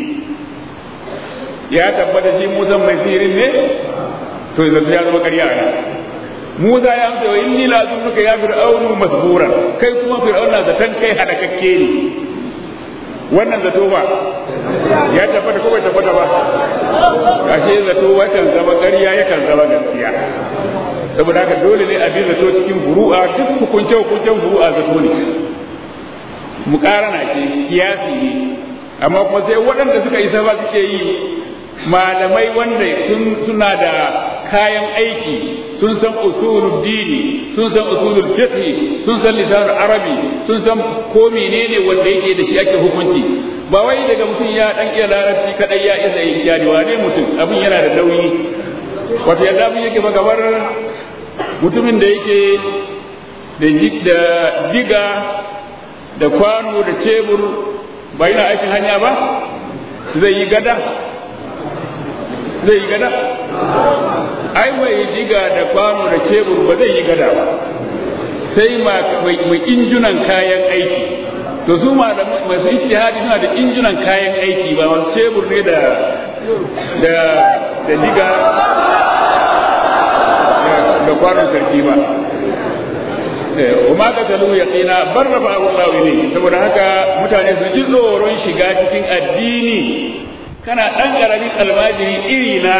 ya tabbata shi Musa mai sihirin ne to yanzu ya zama ƙarya ne Musa ya amsa wa inni la azunnuka ya fir'aunu masburan kai kuma fir'auna zaton kai halakakke ne wannan zato ba ya tabbata ko bai tabbata ba ashe zato watan zama ƙarya yakan zama gaskiya saboda haka dole ne a bi zato cikin furu'a duk hukunce hukuncen furu'a zato ne muƙarana ce kiyasi ne amma kuma sai waɗanda suka isa ba suke yi malamai wanda suna da kayan aiki sun san usulul dini sun san usulul fiqh sun san lisanul arabi sun san ko menene wanda yake da shi ake hukunci ba wai daga mutum ya dan iya larabci kadai ya isa yin jari wane mutum abin yana da nauyi wato yadda abin yake ba gabar mutumin da yake da diga da kwano da cebur ba yana aikin hanya ba zai yi gada zai yi gada ai mai diga da kwano da cebur ba zai yi gada ba sai mai injunan kayan aiki to su ma da masu ijtihadi suna da injunan kayan aiki ba wani cebur ne da da da diga da kwanon sarki ba wa ma qatalu yaqina barrafa Allah ilayhi saboda haka mutane su ji tsoron shiga cikin addini kana dan karamin almajiri iri na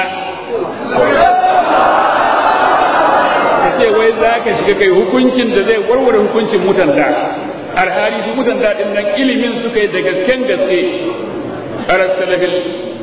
ce wai za ka shiga kai hukuncin da zai warware hukuncin mutanda alhali su mutanda din nan ilimin suka yi da gasken gaske aras salafil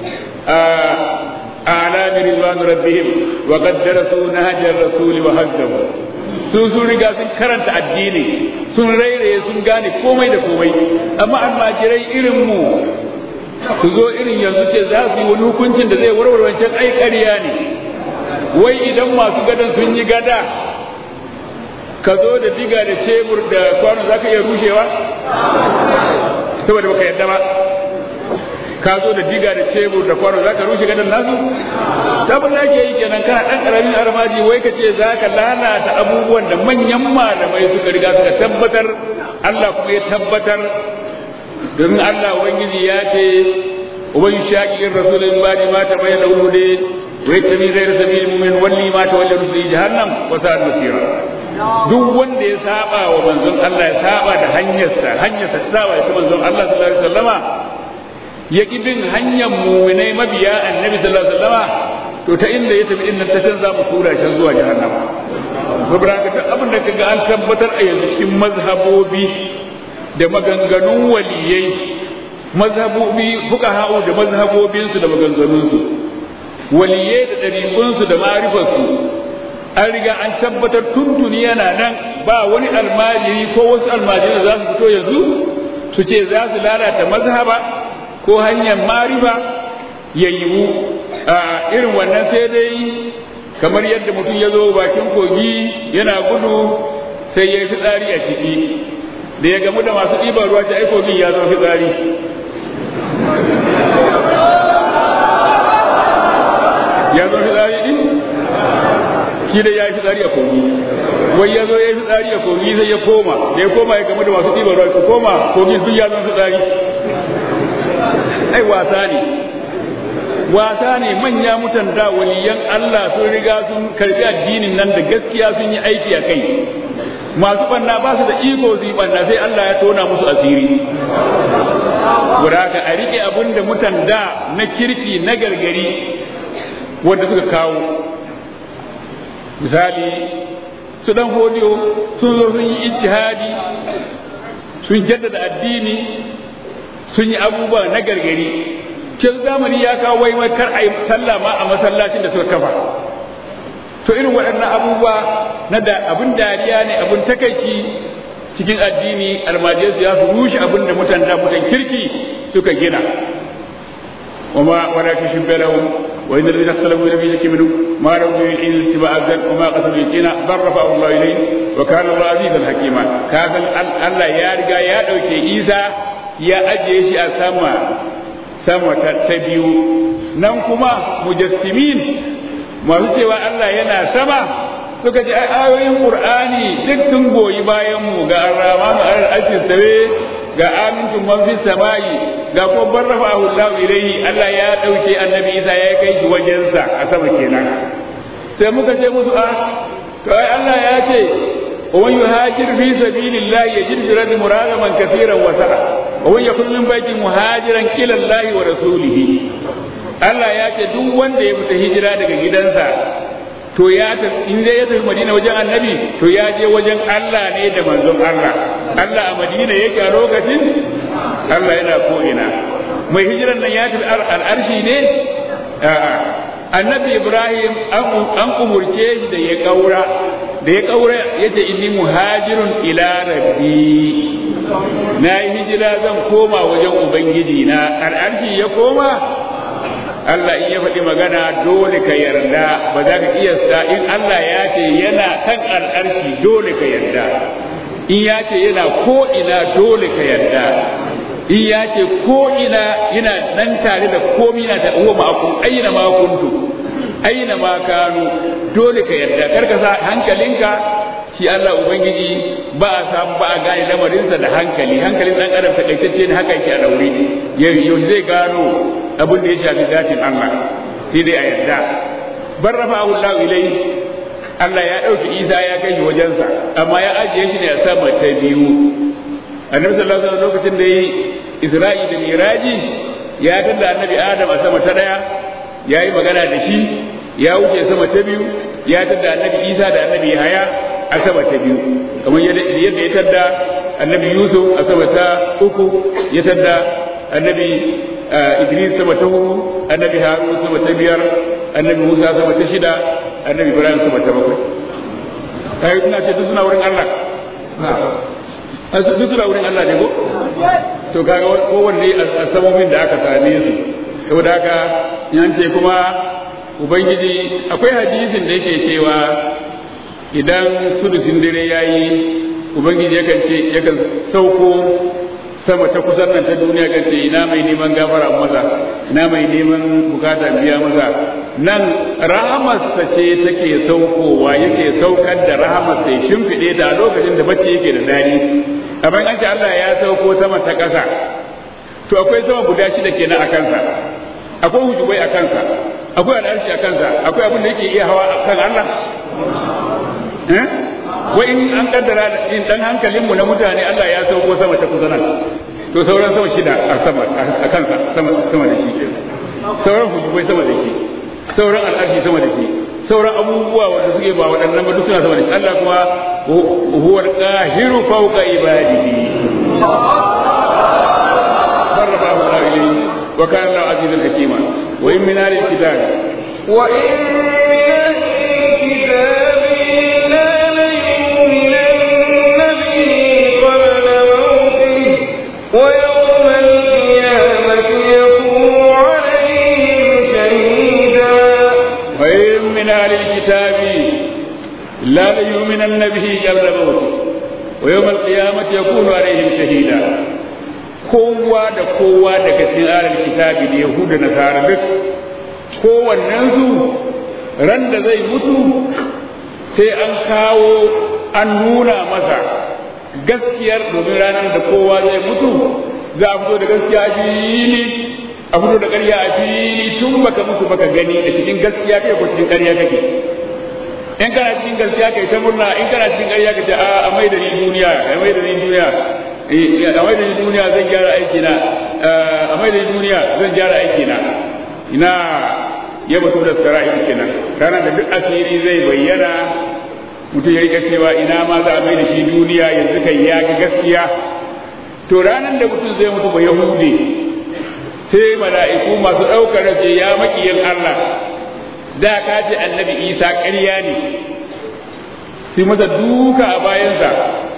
أعلام رضوان ربهم وقد درسوا نهج الرسول وهزموا sun sun riga sun karanta addini sun rairaye sun gane komai da komai amma almajirai irin mu su zo irin yanzu ce za su yi wani hukuncin da zai warware wancan ai ƙarya ne wai idan masu gadan sun yi gada ka zo da diga da cebur da kwano za ka iya rushewa saboda baka yadda ba ka zo da diga da cebur da kwano za ka rushe gadon nasu tabin da ake yi kenan kana ɗan ƙaramin armaji wai ka ce za ka lalata abubuwan da manyan malamai suka riga suka tabbatar Allah kuma ya tabbatar domin Allah ubangiji ya ce uban shaƙiƙin rasulun ba ma ta bayyana wude wai ta min zai sabil mu'min walli ma ta walli rusuli jahannam wa sa'ad masira duk wanda ya saba wa manzon Allah ya saba da hanyarsa hanyarsa ta saba da manzon Allah sallallahu alaihi wasallama ya ƙi bin hanyar muminai mabiya annabi sallallahu alaihi wasallama to ta inda ya tafi inda ta can za mu tura shi zuwa jahannama saboda haka duk abin da kaga an tabbatar a yanzu cikin mazhabobi da maganganun waliyai mazhabobi fuqaha'u da mazhabobinsu da maganganunsu waliyai da ɗariƙunsu da ma'rifarsu an riga an tabbatar tuntuni yana nan ba wani almajiri ko wasu almajiri za su fito yanzu su ce za su lalata mazhaba ko hanyar mariba ya yiwu a irin wannan sai dai kamar yadda mutum ya zo bakin kogi yana gudu sai ya yi fitsari a ciki da ya gamu da masu ɗiban ruwa ta ai kogin ya zama fitsari ya zama fitsari din shi da ya yi fitsari a kogi wai ya zo ya yi fitsari a kogi sai ya koma da ya koma ya gamu da masu ɗiban ruwa ta koma kogi sun ya zama fitsari ai wasa ne wasa ne manya mutan da waliyan Allah sun riga sun karbi addinin nan da gaskiya sun yi aiki a kai masu banna ba su da iko su yi banna sai Allah ya tona musu asiri guda ka a rike abin da mutan da na kirki na gargari wanda suka kawo misali su dan hodiyo sun zo sun yi ijtihadi sun jaddada addini sun yi abubuwa na gargari kin zamani ya kawo wai wai kar a yi sallah ma a masallacin da suka kafa to irin waɗannan abubuwa na da abin dariya ne abin takaici cikin addini almajiyarsu ya su rushe abin da mutan da mutan kirki suka gina وما ولا تشب لهم وإن الذين اختلفوا لم يزك منهم ما لهم من إلا اتباع الزن وما قتلوا يقينا بل رفعه الله إليه وكان الله عزيزا حكيما كافل الله يا رجا يا دوكي إيسا ya ajiye shi a sama sama ta biyu nan kuma mujassimin masu cewa Allah yana sama suka ji ayoyin Qur'ani duk sun goyi bayan mu ga Ar-Rahmanu al-Arshis sawe ga amintum man fis samai ga ko barrafa Allah ilayhi Allah ya dauke Annabi Isa ya kai shi wajensa a sama kenan sai muka ce musu a to ai Allah ya ce ومن يهاجر في سبيل الله يجد في الأرض مراغما كثيرا وسعا ومن يخرج من بيته مهاجرا إلى الله ورسوله Allah ya ce duk wanda ya fita hijira daga gidansa to ya in dai ya tafi Madina wajen Annabi to ya je wajen Allah ne da manzon Allah Allah a Madina yake a lokacin Allah yana ko ina mai hijiran nan ya tafi al'arshi ne a'a Annabi Ibrahim an umurce shi da ya kaura da ya kaura ya ce inni muhajirun ila rabbi na yi hijira zan koma wajen ubangiji na al'arshi ya koma Allah in ya faɗi magana dole ka yarda ba za ka iya sa in Allah ya ce yana kan al'arshi dole ka yarda in ya ce yana ko ina dole ka yarda in ya ce ko ina yana nan tare da komi na da uwa ma'akun aina ma kuntu aina ma kanu dole ka yarda karka sa hankalinka shi Allah ubangiji ba a samu ba a gane lamarinsa da hankali hankalin dan adam takaitacce ne haka yake a daure yau zai gano abin da ya shafi zatin Allah sai dai a yarda bar rafa Allah ilai Allah ya ɗauki Isa ya kai shi wajensa amma ya ajiye shi ne a sama ta biyu annabi sallallahu alaihi wasallam lokacin da yi Isra'i da Miraji ya tada annabi Adam a sama ta daya ya yi magana da shi ya wuce sama ta biyu ya tada annabi Isa da annabi Yahaya a sama ta biyu kamar yadda ya tada annabi Yusuf a sama ta uku ya tada annabi Idris sama ta hudu annabi Harun sama ta biyar annabi Musa sama ta shida annabi Ibrahim sama ta bakwai kai ina ce duk suna wurin Allah a su duk suna wurin Allah ne ko to kaga kowanne a samomin da aka same su saboda haka yan ce kuma ubangiji akwai hadisin da yake cewa idan sudusin dare yayi ubangiji yakan ce yakan sauko sama ta kusan nan ta duniya kan ce ina mai neman gafara maza ina mai neman bukata biya maza nan rahamarsa ce take saukowa yake saukar da rahamarsa ya shimfiɗe da lokacin da bacci yake da dadi amma an ce Allah ya sauko sama ta ƙasa to akwai sama guda shida kenan a kansa akwai hujubai a kansa akwai al'arshi a kansa akwai abin da yake iya hawa a kan Allah eh wai in an kaddara in dan hankalinmu na mutane Allah ya sauko sama ta kusa nan to sauran sama shida a sama a kansa sama sama da shi sauran hujubai sama da shi sauran al'arshi sama da shi sauran abubuwa wanda suke ba waɗannan ba duk suna sama da shi Allah kuma huwa al-qahiru fawqa ibadihi sarrafahu Allah ilayhi wa kana Allah azizan hakima wa in min ahli al-kitab wa in min al-kitab ويوم القيامة يكون عليهم شهيدا وإن من أهل الكتاب لا ليؤمنن به قبل موته ويوم القيامة يكون عليهم شهيدا kowa da kowa daga cikin alal kitabi da yahuda na nasara duk kowannensu ran da zai mutu sai an kawo an nuna masa gaskiyar domin ranar da kowa zai mutu za a fito da gaskiya a fili a fito da ƙarya a fili tun baka mutu baka gani da cikin gaskiya kai ko cikin ƙarya kake in kana cikin gaskiya kai ta murna in kana cikin ƙarya kace a a mai da ni duniya a mai da ni duniya a mai da ni duniya zan gyara aiki na a mai da ni duniya zan gyara aiki na ina ya batu da sara'ir kenan ranar da duk asiri zai bayyana mutum ya rika cewa ina ma za a mai da shi duniya yanzu kan ya ga gaskiya to ranar da mutum zai mutu ba yahude sai mala'iku masu ɗaukar rage ya maƙiyin Allah da ka ce annabi isa ƙarya ne sai masa duka a bayansa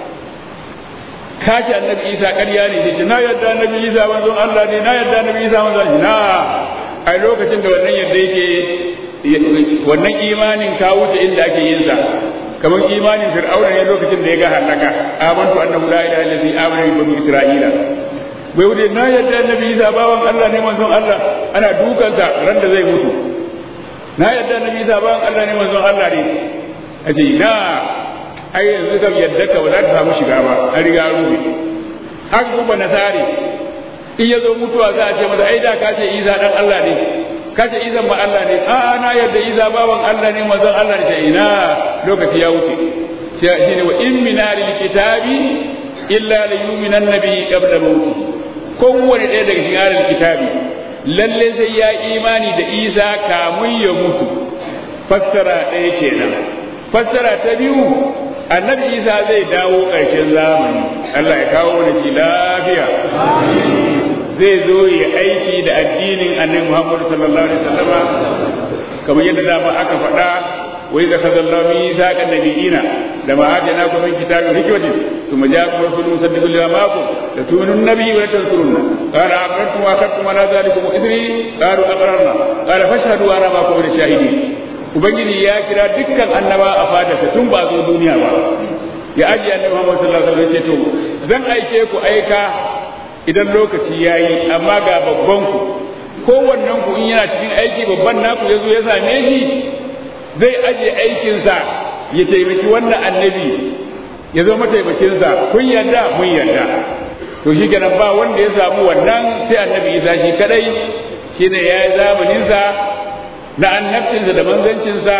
ka ce annabi isa ƙarya ne sai na yadda annabi isa manzon Allah ne na yadda annabi isa manzon na a lokacin da wannan yadda yake wannan imanin ka wuce inda ake yin sa kamar imanin fir'auna ne lokacin da ya ga halaka amantu annahu la ilaha illa allazi amana bi bani isra'ila bai wuce na yadda annabi isa bawan Allah ne manzon Allah ana dukansa ran da zai mutu na yadda annabi isa bawan Allah ne manzon Allah ne a ce na ai yanzu kam yadda ka ba za ta samu shiga ba an riga rufe haka kuma nasari in ya zo mutuwa za a ce masa ai da ka ce isa dan Allah ne kace izan ma Allah ne a na yadda iza bawan Allah ne manzon Allah ne ina lokaci ya wuce shine wa in min alil kitabi illa la yu'minan nabi qabla mawti kowanne ɗaya daga cikin alil kitabi lalle sai ya imani da Isa kamun ya mutu fassara ɗaya kenan fassara ta biyu annabi Isa zai dawo ƙarshen zamani Allah ya kawo da shi lafiya zai zo ya aiki da addinin annabi Muhammad sallallahu alaihi wasallam kamar yadda dama aka faɗa wai ga sallallahu alaihi wasallam nabiyina da ma ajana ku min kitabin hikmatin thumma ja'akum rasulun musaddiqun lima ma'akum la tu'minun nabiyyi wa la tansurunna qala aqrartum wa akhadtum ala dhalikum ithri qalu aqrarna qala fashhadu wa ana ma'akum min shahidin ubangiji ya kira dukkan annaba a fadarsa tun ba zo duniya ba ya ajiye annabi Muhammad sallallahu alaihi wasallam ya ce to zan aike ku aika idan lokaci ya yi amma ga babban ku kowannen ku in yana cikin aiki babban naku ya zo ya same shi zai aje aikinsa ya taimaki wannan annabi ya zama mataimakinsa kun yarda mun yarda to shi kenan ba wanda ya samu wannan sai annabi isa shi kadai shine ya yi zamaninsa na annabcinsa da manzancinsa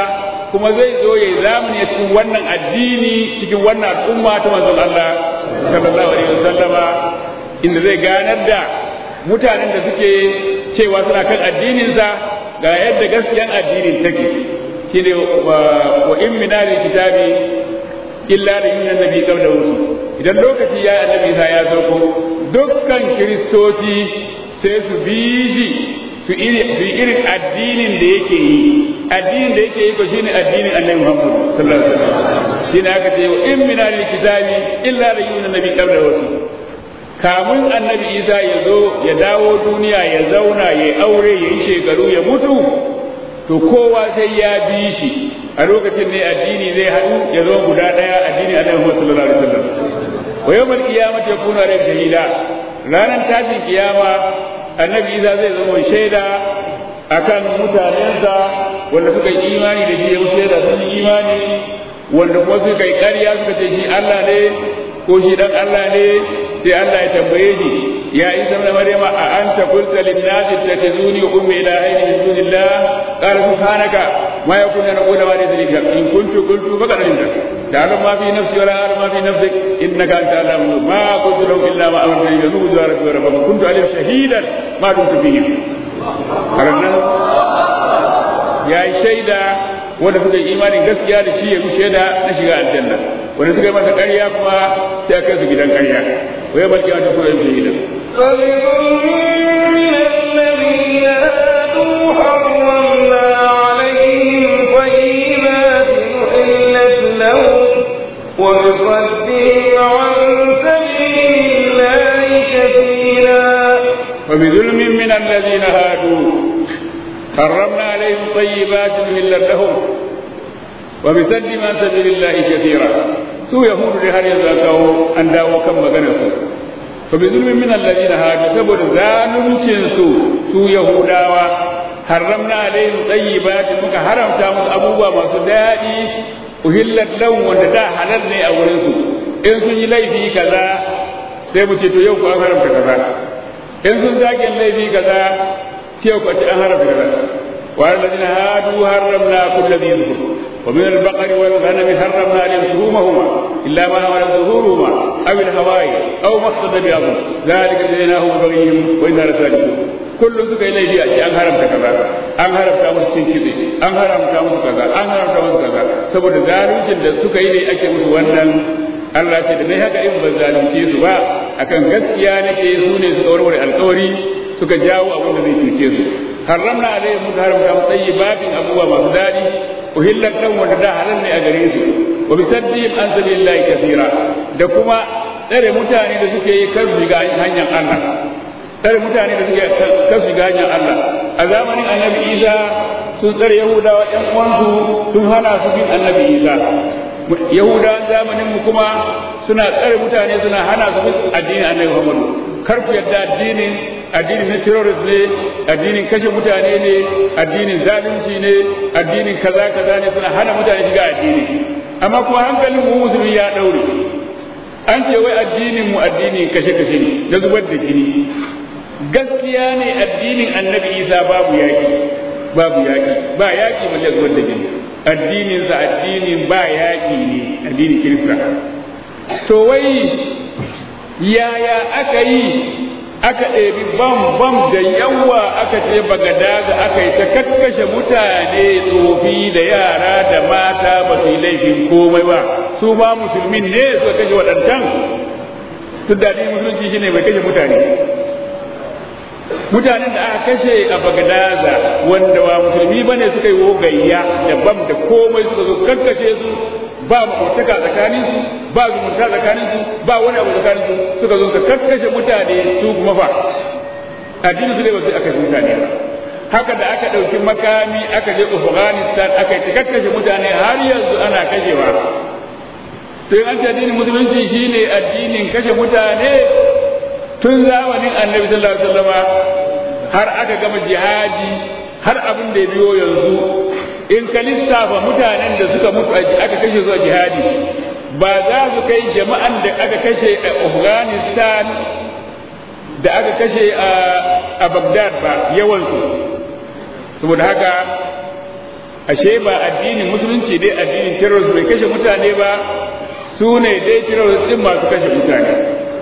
kuma zai zo ya zamani a cikin wannan addini cikin wannan al'umma ta manzon Allah sallallahu alaihi wasallama inda zai ganar da mutanen da suke cewa suna kan addininsa ga yadda gaskiyan addinin take shine wa in min kitabi illa da yin annabi qabla wusu idan lokaci ya annabi sa ya sauko dukkan kiristoci sai su bi shi su irin addinin da yake yi addinin da yake yi ko shine addinin annabi Muhammad sallallahu alaihi wasallam shine aka ce in min kitabi illa da yin annabi qabla wusu kamun annabi Isa ya zo ya dawo duniya ya zauna ya aure ya yi shekaru ya mutu to kowa sai ya bi shi a lokacin ne addini zai haɗu ya zama guda ɗaya addini a Muhammad sallallahu alaihi wasallam wa yawmal qiyamati yakunu alayhi shahida ranar tashin kiyama annabi Isa zai zama shaida akan mutanensa wanda suka yi imani da shi ya shaida sun yi imani wanda kuma suka yi ƙarya suka ce shi Allah ne ko shi dan Allah ne sai Allah ya tambaye shi ya isa ibn maryama a anta qulta lin nasi tattazuni wa ummi ilahaini min dunillah qala subhanaka ma yakunu an aqula ma laysa li in kuntu qultu faqad alimta ta'lamu ma fi nafsi wa la a'lamu ma fi nafsik innaka anta alamu ma qultu lahum illa ma amartani bi nuzu wa rabbi wa rabbi kuntu alim shahidan ma dumtu fihim karannan ya yi shaida wanda suka yi imanin gaskiya da shi ya yi shaida na shiga aljanna wanda suka yi masa ƙarya kuma sai a kai su gidan ƙarya wai balki wata kuma yin shahidan فبظلم من الذين هادوا حرمنا عليهم طيبات أحلت لهم وبصدهم عن سبيل الله كثيرا وبظلم من الذين هادوا حرمنا عليهم طيبات أحلت لهم وبسد عن سبيل الله كثيرا su yahudu dai har yanzu an kawo an dawo kan maganar su fa bi zulmin min alladhina hadu saboda zaluncin su su yahudawa haramna alaihim tayyibatin muka haramta musu abubuwa masu daɗi uhillat lahum wanda da halal ne a wurin su in sun yi laifi kaza sai mu ce to yau ku an haramta kaza in sun zage laifi kaza sai ku ce an haramta kaza wa alladhina hadu haramna kulli dhi dhikr ومن البقر والغنم حرمنا عليهم شهومهما الا ما حمل ظهورهما او الهواي او ما اقتضى بأمر ذلك جزيناهم ببغيهم وانا لصادقون kullum suka yi laifi a ce an haramta kaza an haramta musu cin kitse an haramta musu kaza an haramta musu kaza saboda zaluncin da suka yi ne ake musu wannan Allah ce da nai haka in ban zalunce su ba akan gaskiya nake su ne suka warware alkawari suka jawo abin da zai cuce su haramna alaihim muka haramta musu tayyibatin abubuwa masu daɗi uhillat lahum wanda da halal ne a gare su wa bisaddihim an sabilillahi kathira da kuma tsare mutane da suke yi kan shiga hanyar Allah tsare mutane da suke kan shiga hanyar Allah a zamanin annabi Isa sun tsare Yahudawa ɗan uwansu sun hana su bin annabi Isa Yahudawan zamanin mu kuma suna tsare mutane suna hana su bin addinin annabi Muhammadu kar ku yadda addinin addinin na terrorist ne addinin kashe mutane ne addinin zalunci ne addinin kaza kaza ne suna hana mutane shiga addini amma kuma hankalin mu musulmi ya daure an ce wai addinin mu addinin kashe kashe ne da zubar da jini gaskiya ne addinin annabi isa babu yaki babu yaki ba yaki balle zubar da jini addinin sa addinin ba yaki ne addinin kirista to wai yaya aka yi aka ɗebi bam bam da yawa aka ce bagadaga aka yi ta kakkashe mutane tsofi da yara da mata ba su yi laifin komai ba su ma musulmin ne suka kashe waɗancan duk da musulunci shine mai kashe mutane mutanen da aka kashe a bagadaza wanda ba musulmi bane suka yi wogayya da bam da komai suka zo kakkashe su ba makotaka tsakanin su ba zumunta tsakanin su ba wani abu tsakanin su suka zo ka kakkashe mutane su kuma fa addinin su ne ba su aka kashe mutane ba haka da aka ɗauki makami aka je Afghanistan aka yi kakkashe mutane har yanzu ana kashewa sai an ce addinin musulunci shine addinin kashe mutane tun zamanin annabi sallallahu alaihi wasallama har aka gama jihadi har abin da ya biyo yanzu in ka lissafa mutanen da suka mutu aka kashe su a jihadi ba za su kai jama'an da aka kashe a afghanistan da aka kashe a baghdad ba yawansu saboda haka ashe ba addinin musulunci dai addinin terrorist bai kashe mutane ba su ne dai terrorist din masu kashe mutane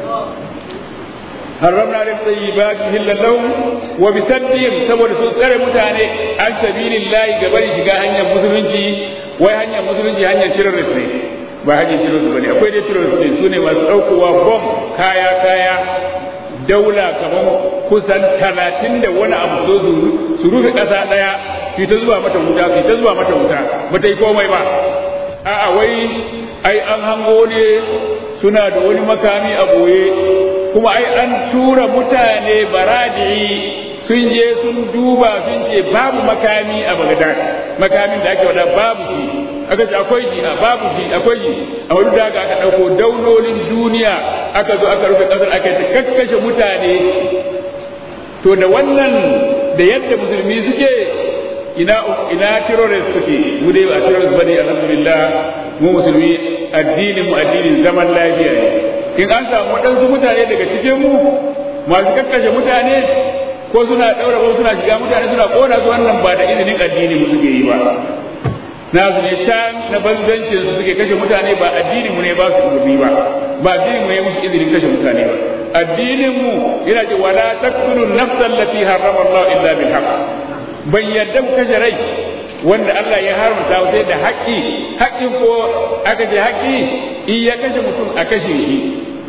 حرمنا عليهم طيبات هلا لهم وبسدهم saboda sun tsare mutane an sabilillahi gabari shiga hanyar musulunci wai hanyar musulunci hanyar terrorist ne ba hanyar terrorist bane akwai dai terrorist ne sune masu daukowa bom kaya kaya daula kamar kusan talatin da wani abu zo su rufe ƙasa ɗaya su ta zuwa mata wuta su ta zuwa mata wuta ba ta yi komai ba a'a wai ai an hango ne suna da wani makami a boye kuma ai an tura mutane baradi sun je sun duba sun ce babu makami a Baghdad makamin da ake wada babu shi aka ce akwai shi a babu shi akwai shi a wani da aka dauko daulolin duniya aka zo aka rufe kasar aka ta kakkashe mutane to da wannan da yadda musulmi suke ina ina terrorist suke mu dai ba terrorist bane alhamdulillah mu musulmi addinin mu addinin zaman lafiya ne in an samu waɗansu mutane daga cikin mu masu kakkashe mutane ko suna ɗaura ko suna shiga mutane suna ƙona su wannan ba da izinin addini mu suke yi ba na su ne can na banzancin su suke kashe mutane ba addinin mu ne ba su umarni ba ba addinin mu ne musu izinin kashe mutane ba addinin mu yana ce wala taqtulu nafsan allati harrama Allah illa bil haqq ban yadda mu kashe rai wanda Allah ya haramta sai da haƙƙi haƙƙin ko aka ce haƙƙi in ya kashe mutum a kashe shi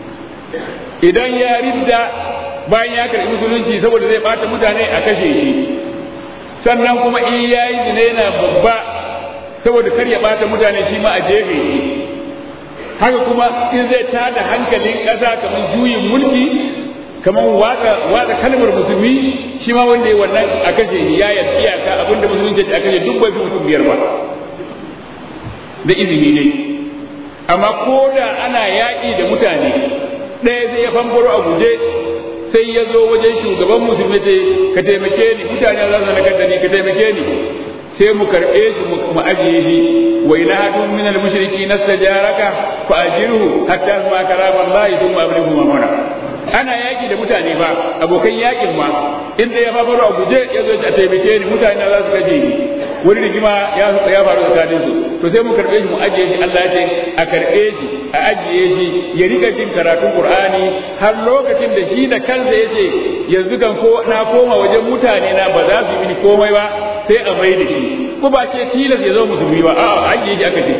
idan ya ridda bayan ya karɓi musulunci saboda zai bata mutane a kashe shi sannan kuma in ya yi zina yana babba saboda kar ya bata mutane shi ma a jefe shi haka kuma in zai tada hankalin ƙasa kamar juyin mulki kamar watsa kalmar musulmi shi ma wanda ya wannan a kashe shi ya yi iyaka abinda musulunci a kashe duk bai fi mutum biyar ba da izini ne amma ko da ana yaƙi da mutane ɗaya zai ya famfaro a guje sai ya zo wajen shugaban musulmi ce ka taimake ni mutane za su nakar da ni ka taimake ni sai mu karɓe shi mu ajiye shi wa ina hadun min al-mushriki nastajaraka fa ajirhu hatta ma karama Allah thumma ablighu mamana ana yaki da mutane ba abokan yakin ma inda ya faru a guje ya zo a taimake ni mutane za su gaje ni wani rigima ya ya faru tsakanin su to sai mu karbe shi mu ajiye shi Allah ya ce a karbe shi a ajiye shi ya rika jin karatun Qur'ani har lokacin da shi da kansa yace yanzu kan ko na koma wajen mutane na ba za su yi mini komai ba sai a mai da shi ko ba ce tilas ya zo musulmi ba a'a ajiye shi aka ce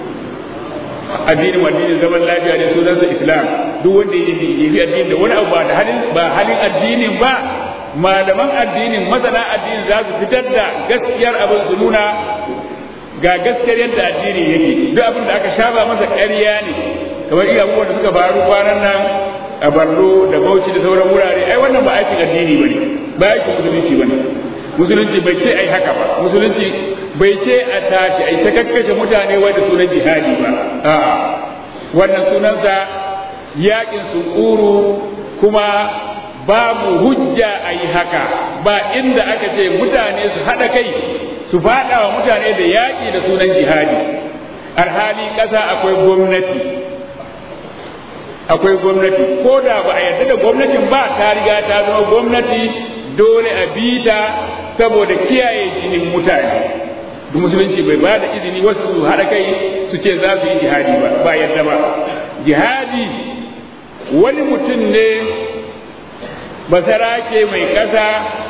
addinin addinin zaman lafiya ne sunansa islam duk wanda ya yi addini da wani abu ba da halin ba halin addinin ba malaman addinin masana addinin za su fitar da gaskiyar abin su nuna ga gaskiyar yadda addini yake duk abin da aka shaba masa ƙarya ne kamar iya abubuwan da suka faru kwanan nan a Barno da Bauchi da sauran wurare ai wannan ba aikin addini bane ba aikin musulunci bane musulunci bai ce ai haka ba musulunci bai ce a tashi ai ta kakkashe mutane wai da sunan jihadi ba a'a wannan sunansa yakin sunkuru kuma babu hujja a yi haka ba inda aka ce mutane su haɗa kai su faɗa wa mutane da yaƙi da sunan jihadi alhali ƙasa akwai gwamnati akwai gwamnati ko da ba a yarda da gwamnatin ba ta riga ta zama gwamnati dole a bi ta saboda kiyaye jinin mutane da musulunci bai ba da izini wasu su haɗa kai su ce za su yi jihadi ba ba yadda ba jihadi wani mutum ne basarake mai ƙasa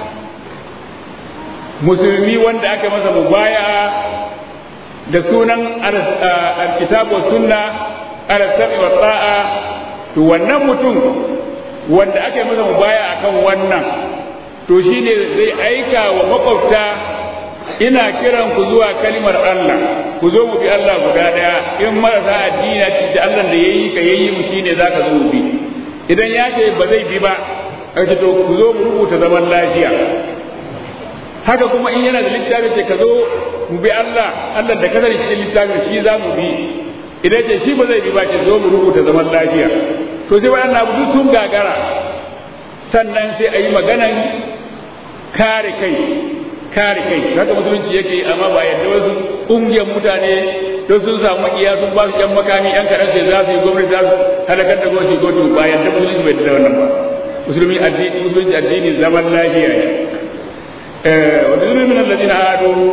musulmi wanda aka masa mubaya da sunan alkitabu sunna alasabi wa ta'a to wannan mutum wanda aka yi masa mubaya akan wannan to shine zai aika wa makwabta ina kiran ku zuwa kalimar Allah ku zo mu bi Allah guda daya in marasa addini da Allah da yayi ka yayi mu shine zaka zo mu bi idan ya ce ba zai bi ba kace to ku zo mu rubuta zaman lafiya haka kuma in yana da littafi ce ka zo mu bi Allah Allah da kasar shi littafin shi za mu bi idan ce shi ba zai bi ba ce zo mu rubuta zaman lafiya to sai waɗannan abu duk sun gagara sannan sai a yi maganan kare kai kare kai haka musulunci yake amma ba yadda wasu ƙungiyar mutane don sun samu iya sun ba su ƴan makami ƴan kaɗan sai za su yi gwamnati za su halakar da gwamnati gwamnati ba yadda musulunci bai da wannan ba musulmi addini musulunci addini zaman lafiya ne wa zulmi min alladhina hadu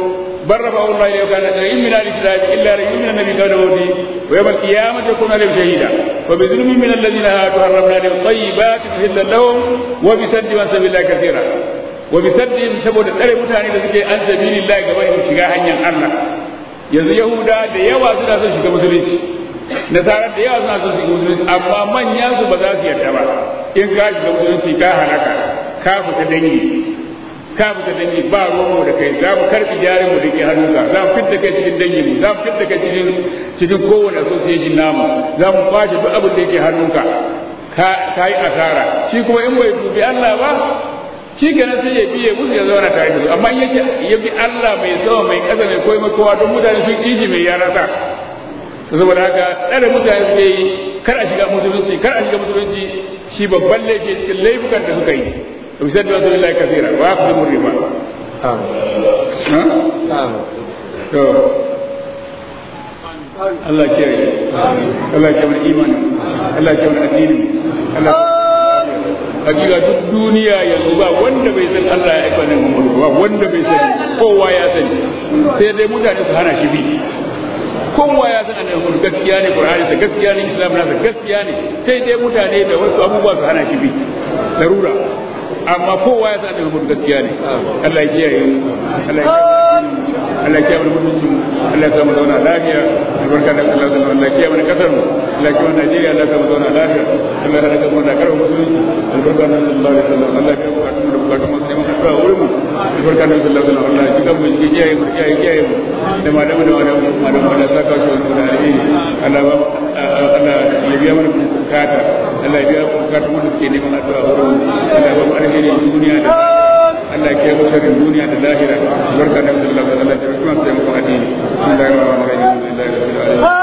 بل رفعه الله إليه وكان رئيم من آل الكتاب إلا رئيم من النبي قال ودي ويوم القيامة يكون عليهم شهيدا وبظلم من الذين هادوا حرمنا عليهم طيبات أحلا لهم وبسد عن سبيل الله كثيرا وبسدهم سبب الأري متاني لسكي عن سبيل الله كما يشجع hanyar Allah yanzu Yahuda da yawa suna son shiga musulunci nasara da yawa suna son shiga musulunci amma manyan su ba za su yarda ba in ka shiga musulunci ka halaka ka fita dangi ka fita dangi ba romo da kai za mu karbi jarin mu da ke hannunka za mu fitta kai cikin dangin mu za mu fitta kai cikin cikin kowane association namu za mu kwace duk abin da yake hannunka ka ka yi asara shi kuma in bai dubi Allah ba shi kenan sai ya biye musu ya zauna tare da su amma in yake ya bi Allah mai sama mai kasa mai koyi mai kowa don mutane sun kishi mai ya rasa saboda haka tsare mutane suke yi kar a shiga musulunci kar a shiga musulunci shi babban laifi cikin laifukan da suka yi بسد رسول الله كثيرا واخذوا الربا Allah kiyaye Allah kiyaye mana imani Allah kiyaye mana addini Allah hakika duk duniya yanzu ba wanda bai san Allah ya aika ne Muhammadu ba wanda bai sani kowa ya sani sai dai mutane su hana shi bi kowa ya san annabi Muhammadu gaskiya ne Qur'ani da gaskiya ne Islam na gaskiya ne sai dai mutane da wasu abubuwa su hana shi bi darura amma kowa ya san daga gaskiya ne Allah ya kiyaye Allah ya Allah ya kiyaye mutunci Allah ya samu zauna lafiya albarka da Allah da Allah ya kiyaye mana kasar mu Allah ya kiyaye Najeriya Allah ya samu zauna lafiya Allah ya raka mu da karo mutunci albarka da Allah ya sallallahu Allah ya kiyaye bukatun da bukatun mu sai mu ka wurin mu albarka da Allah da Allah ya kiyaye mu ya kiyaye mu ya kiyaye mu da malamu da malamu malamu da saka shi da alheri Allah ba Allah ya biya mana bukata Allah ya biya bukatun mu da ke neman addu'a wurin Allah ya ba mu alheri duniya da Allah ke mu sharrin duniya da lahira barka da Allah da Allah da kuma sai mu addini bismillahir rahmanir rahim alhamdulillahi rabbil alamin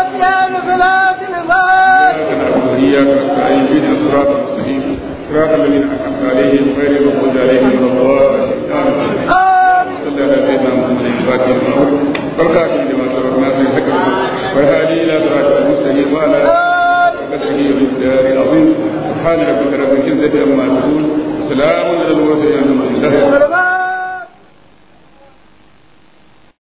إياك نستعين بنا الصراط المستقيم صراط الذين أنعمت عليهم غير المغضوب عليهم ولا الضالين صلى على سيدنا محمد الفاتح المعروف والخاتم لما سبق ناصر الحكم والهادي إلى صراط المستقيم وعلى قدره ومقداره العظيم سبحان ربك رب العزة عما يصفون سلام على المرسلين الحمد لله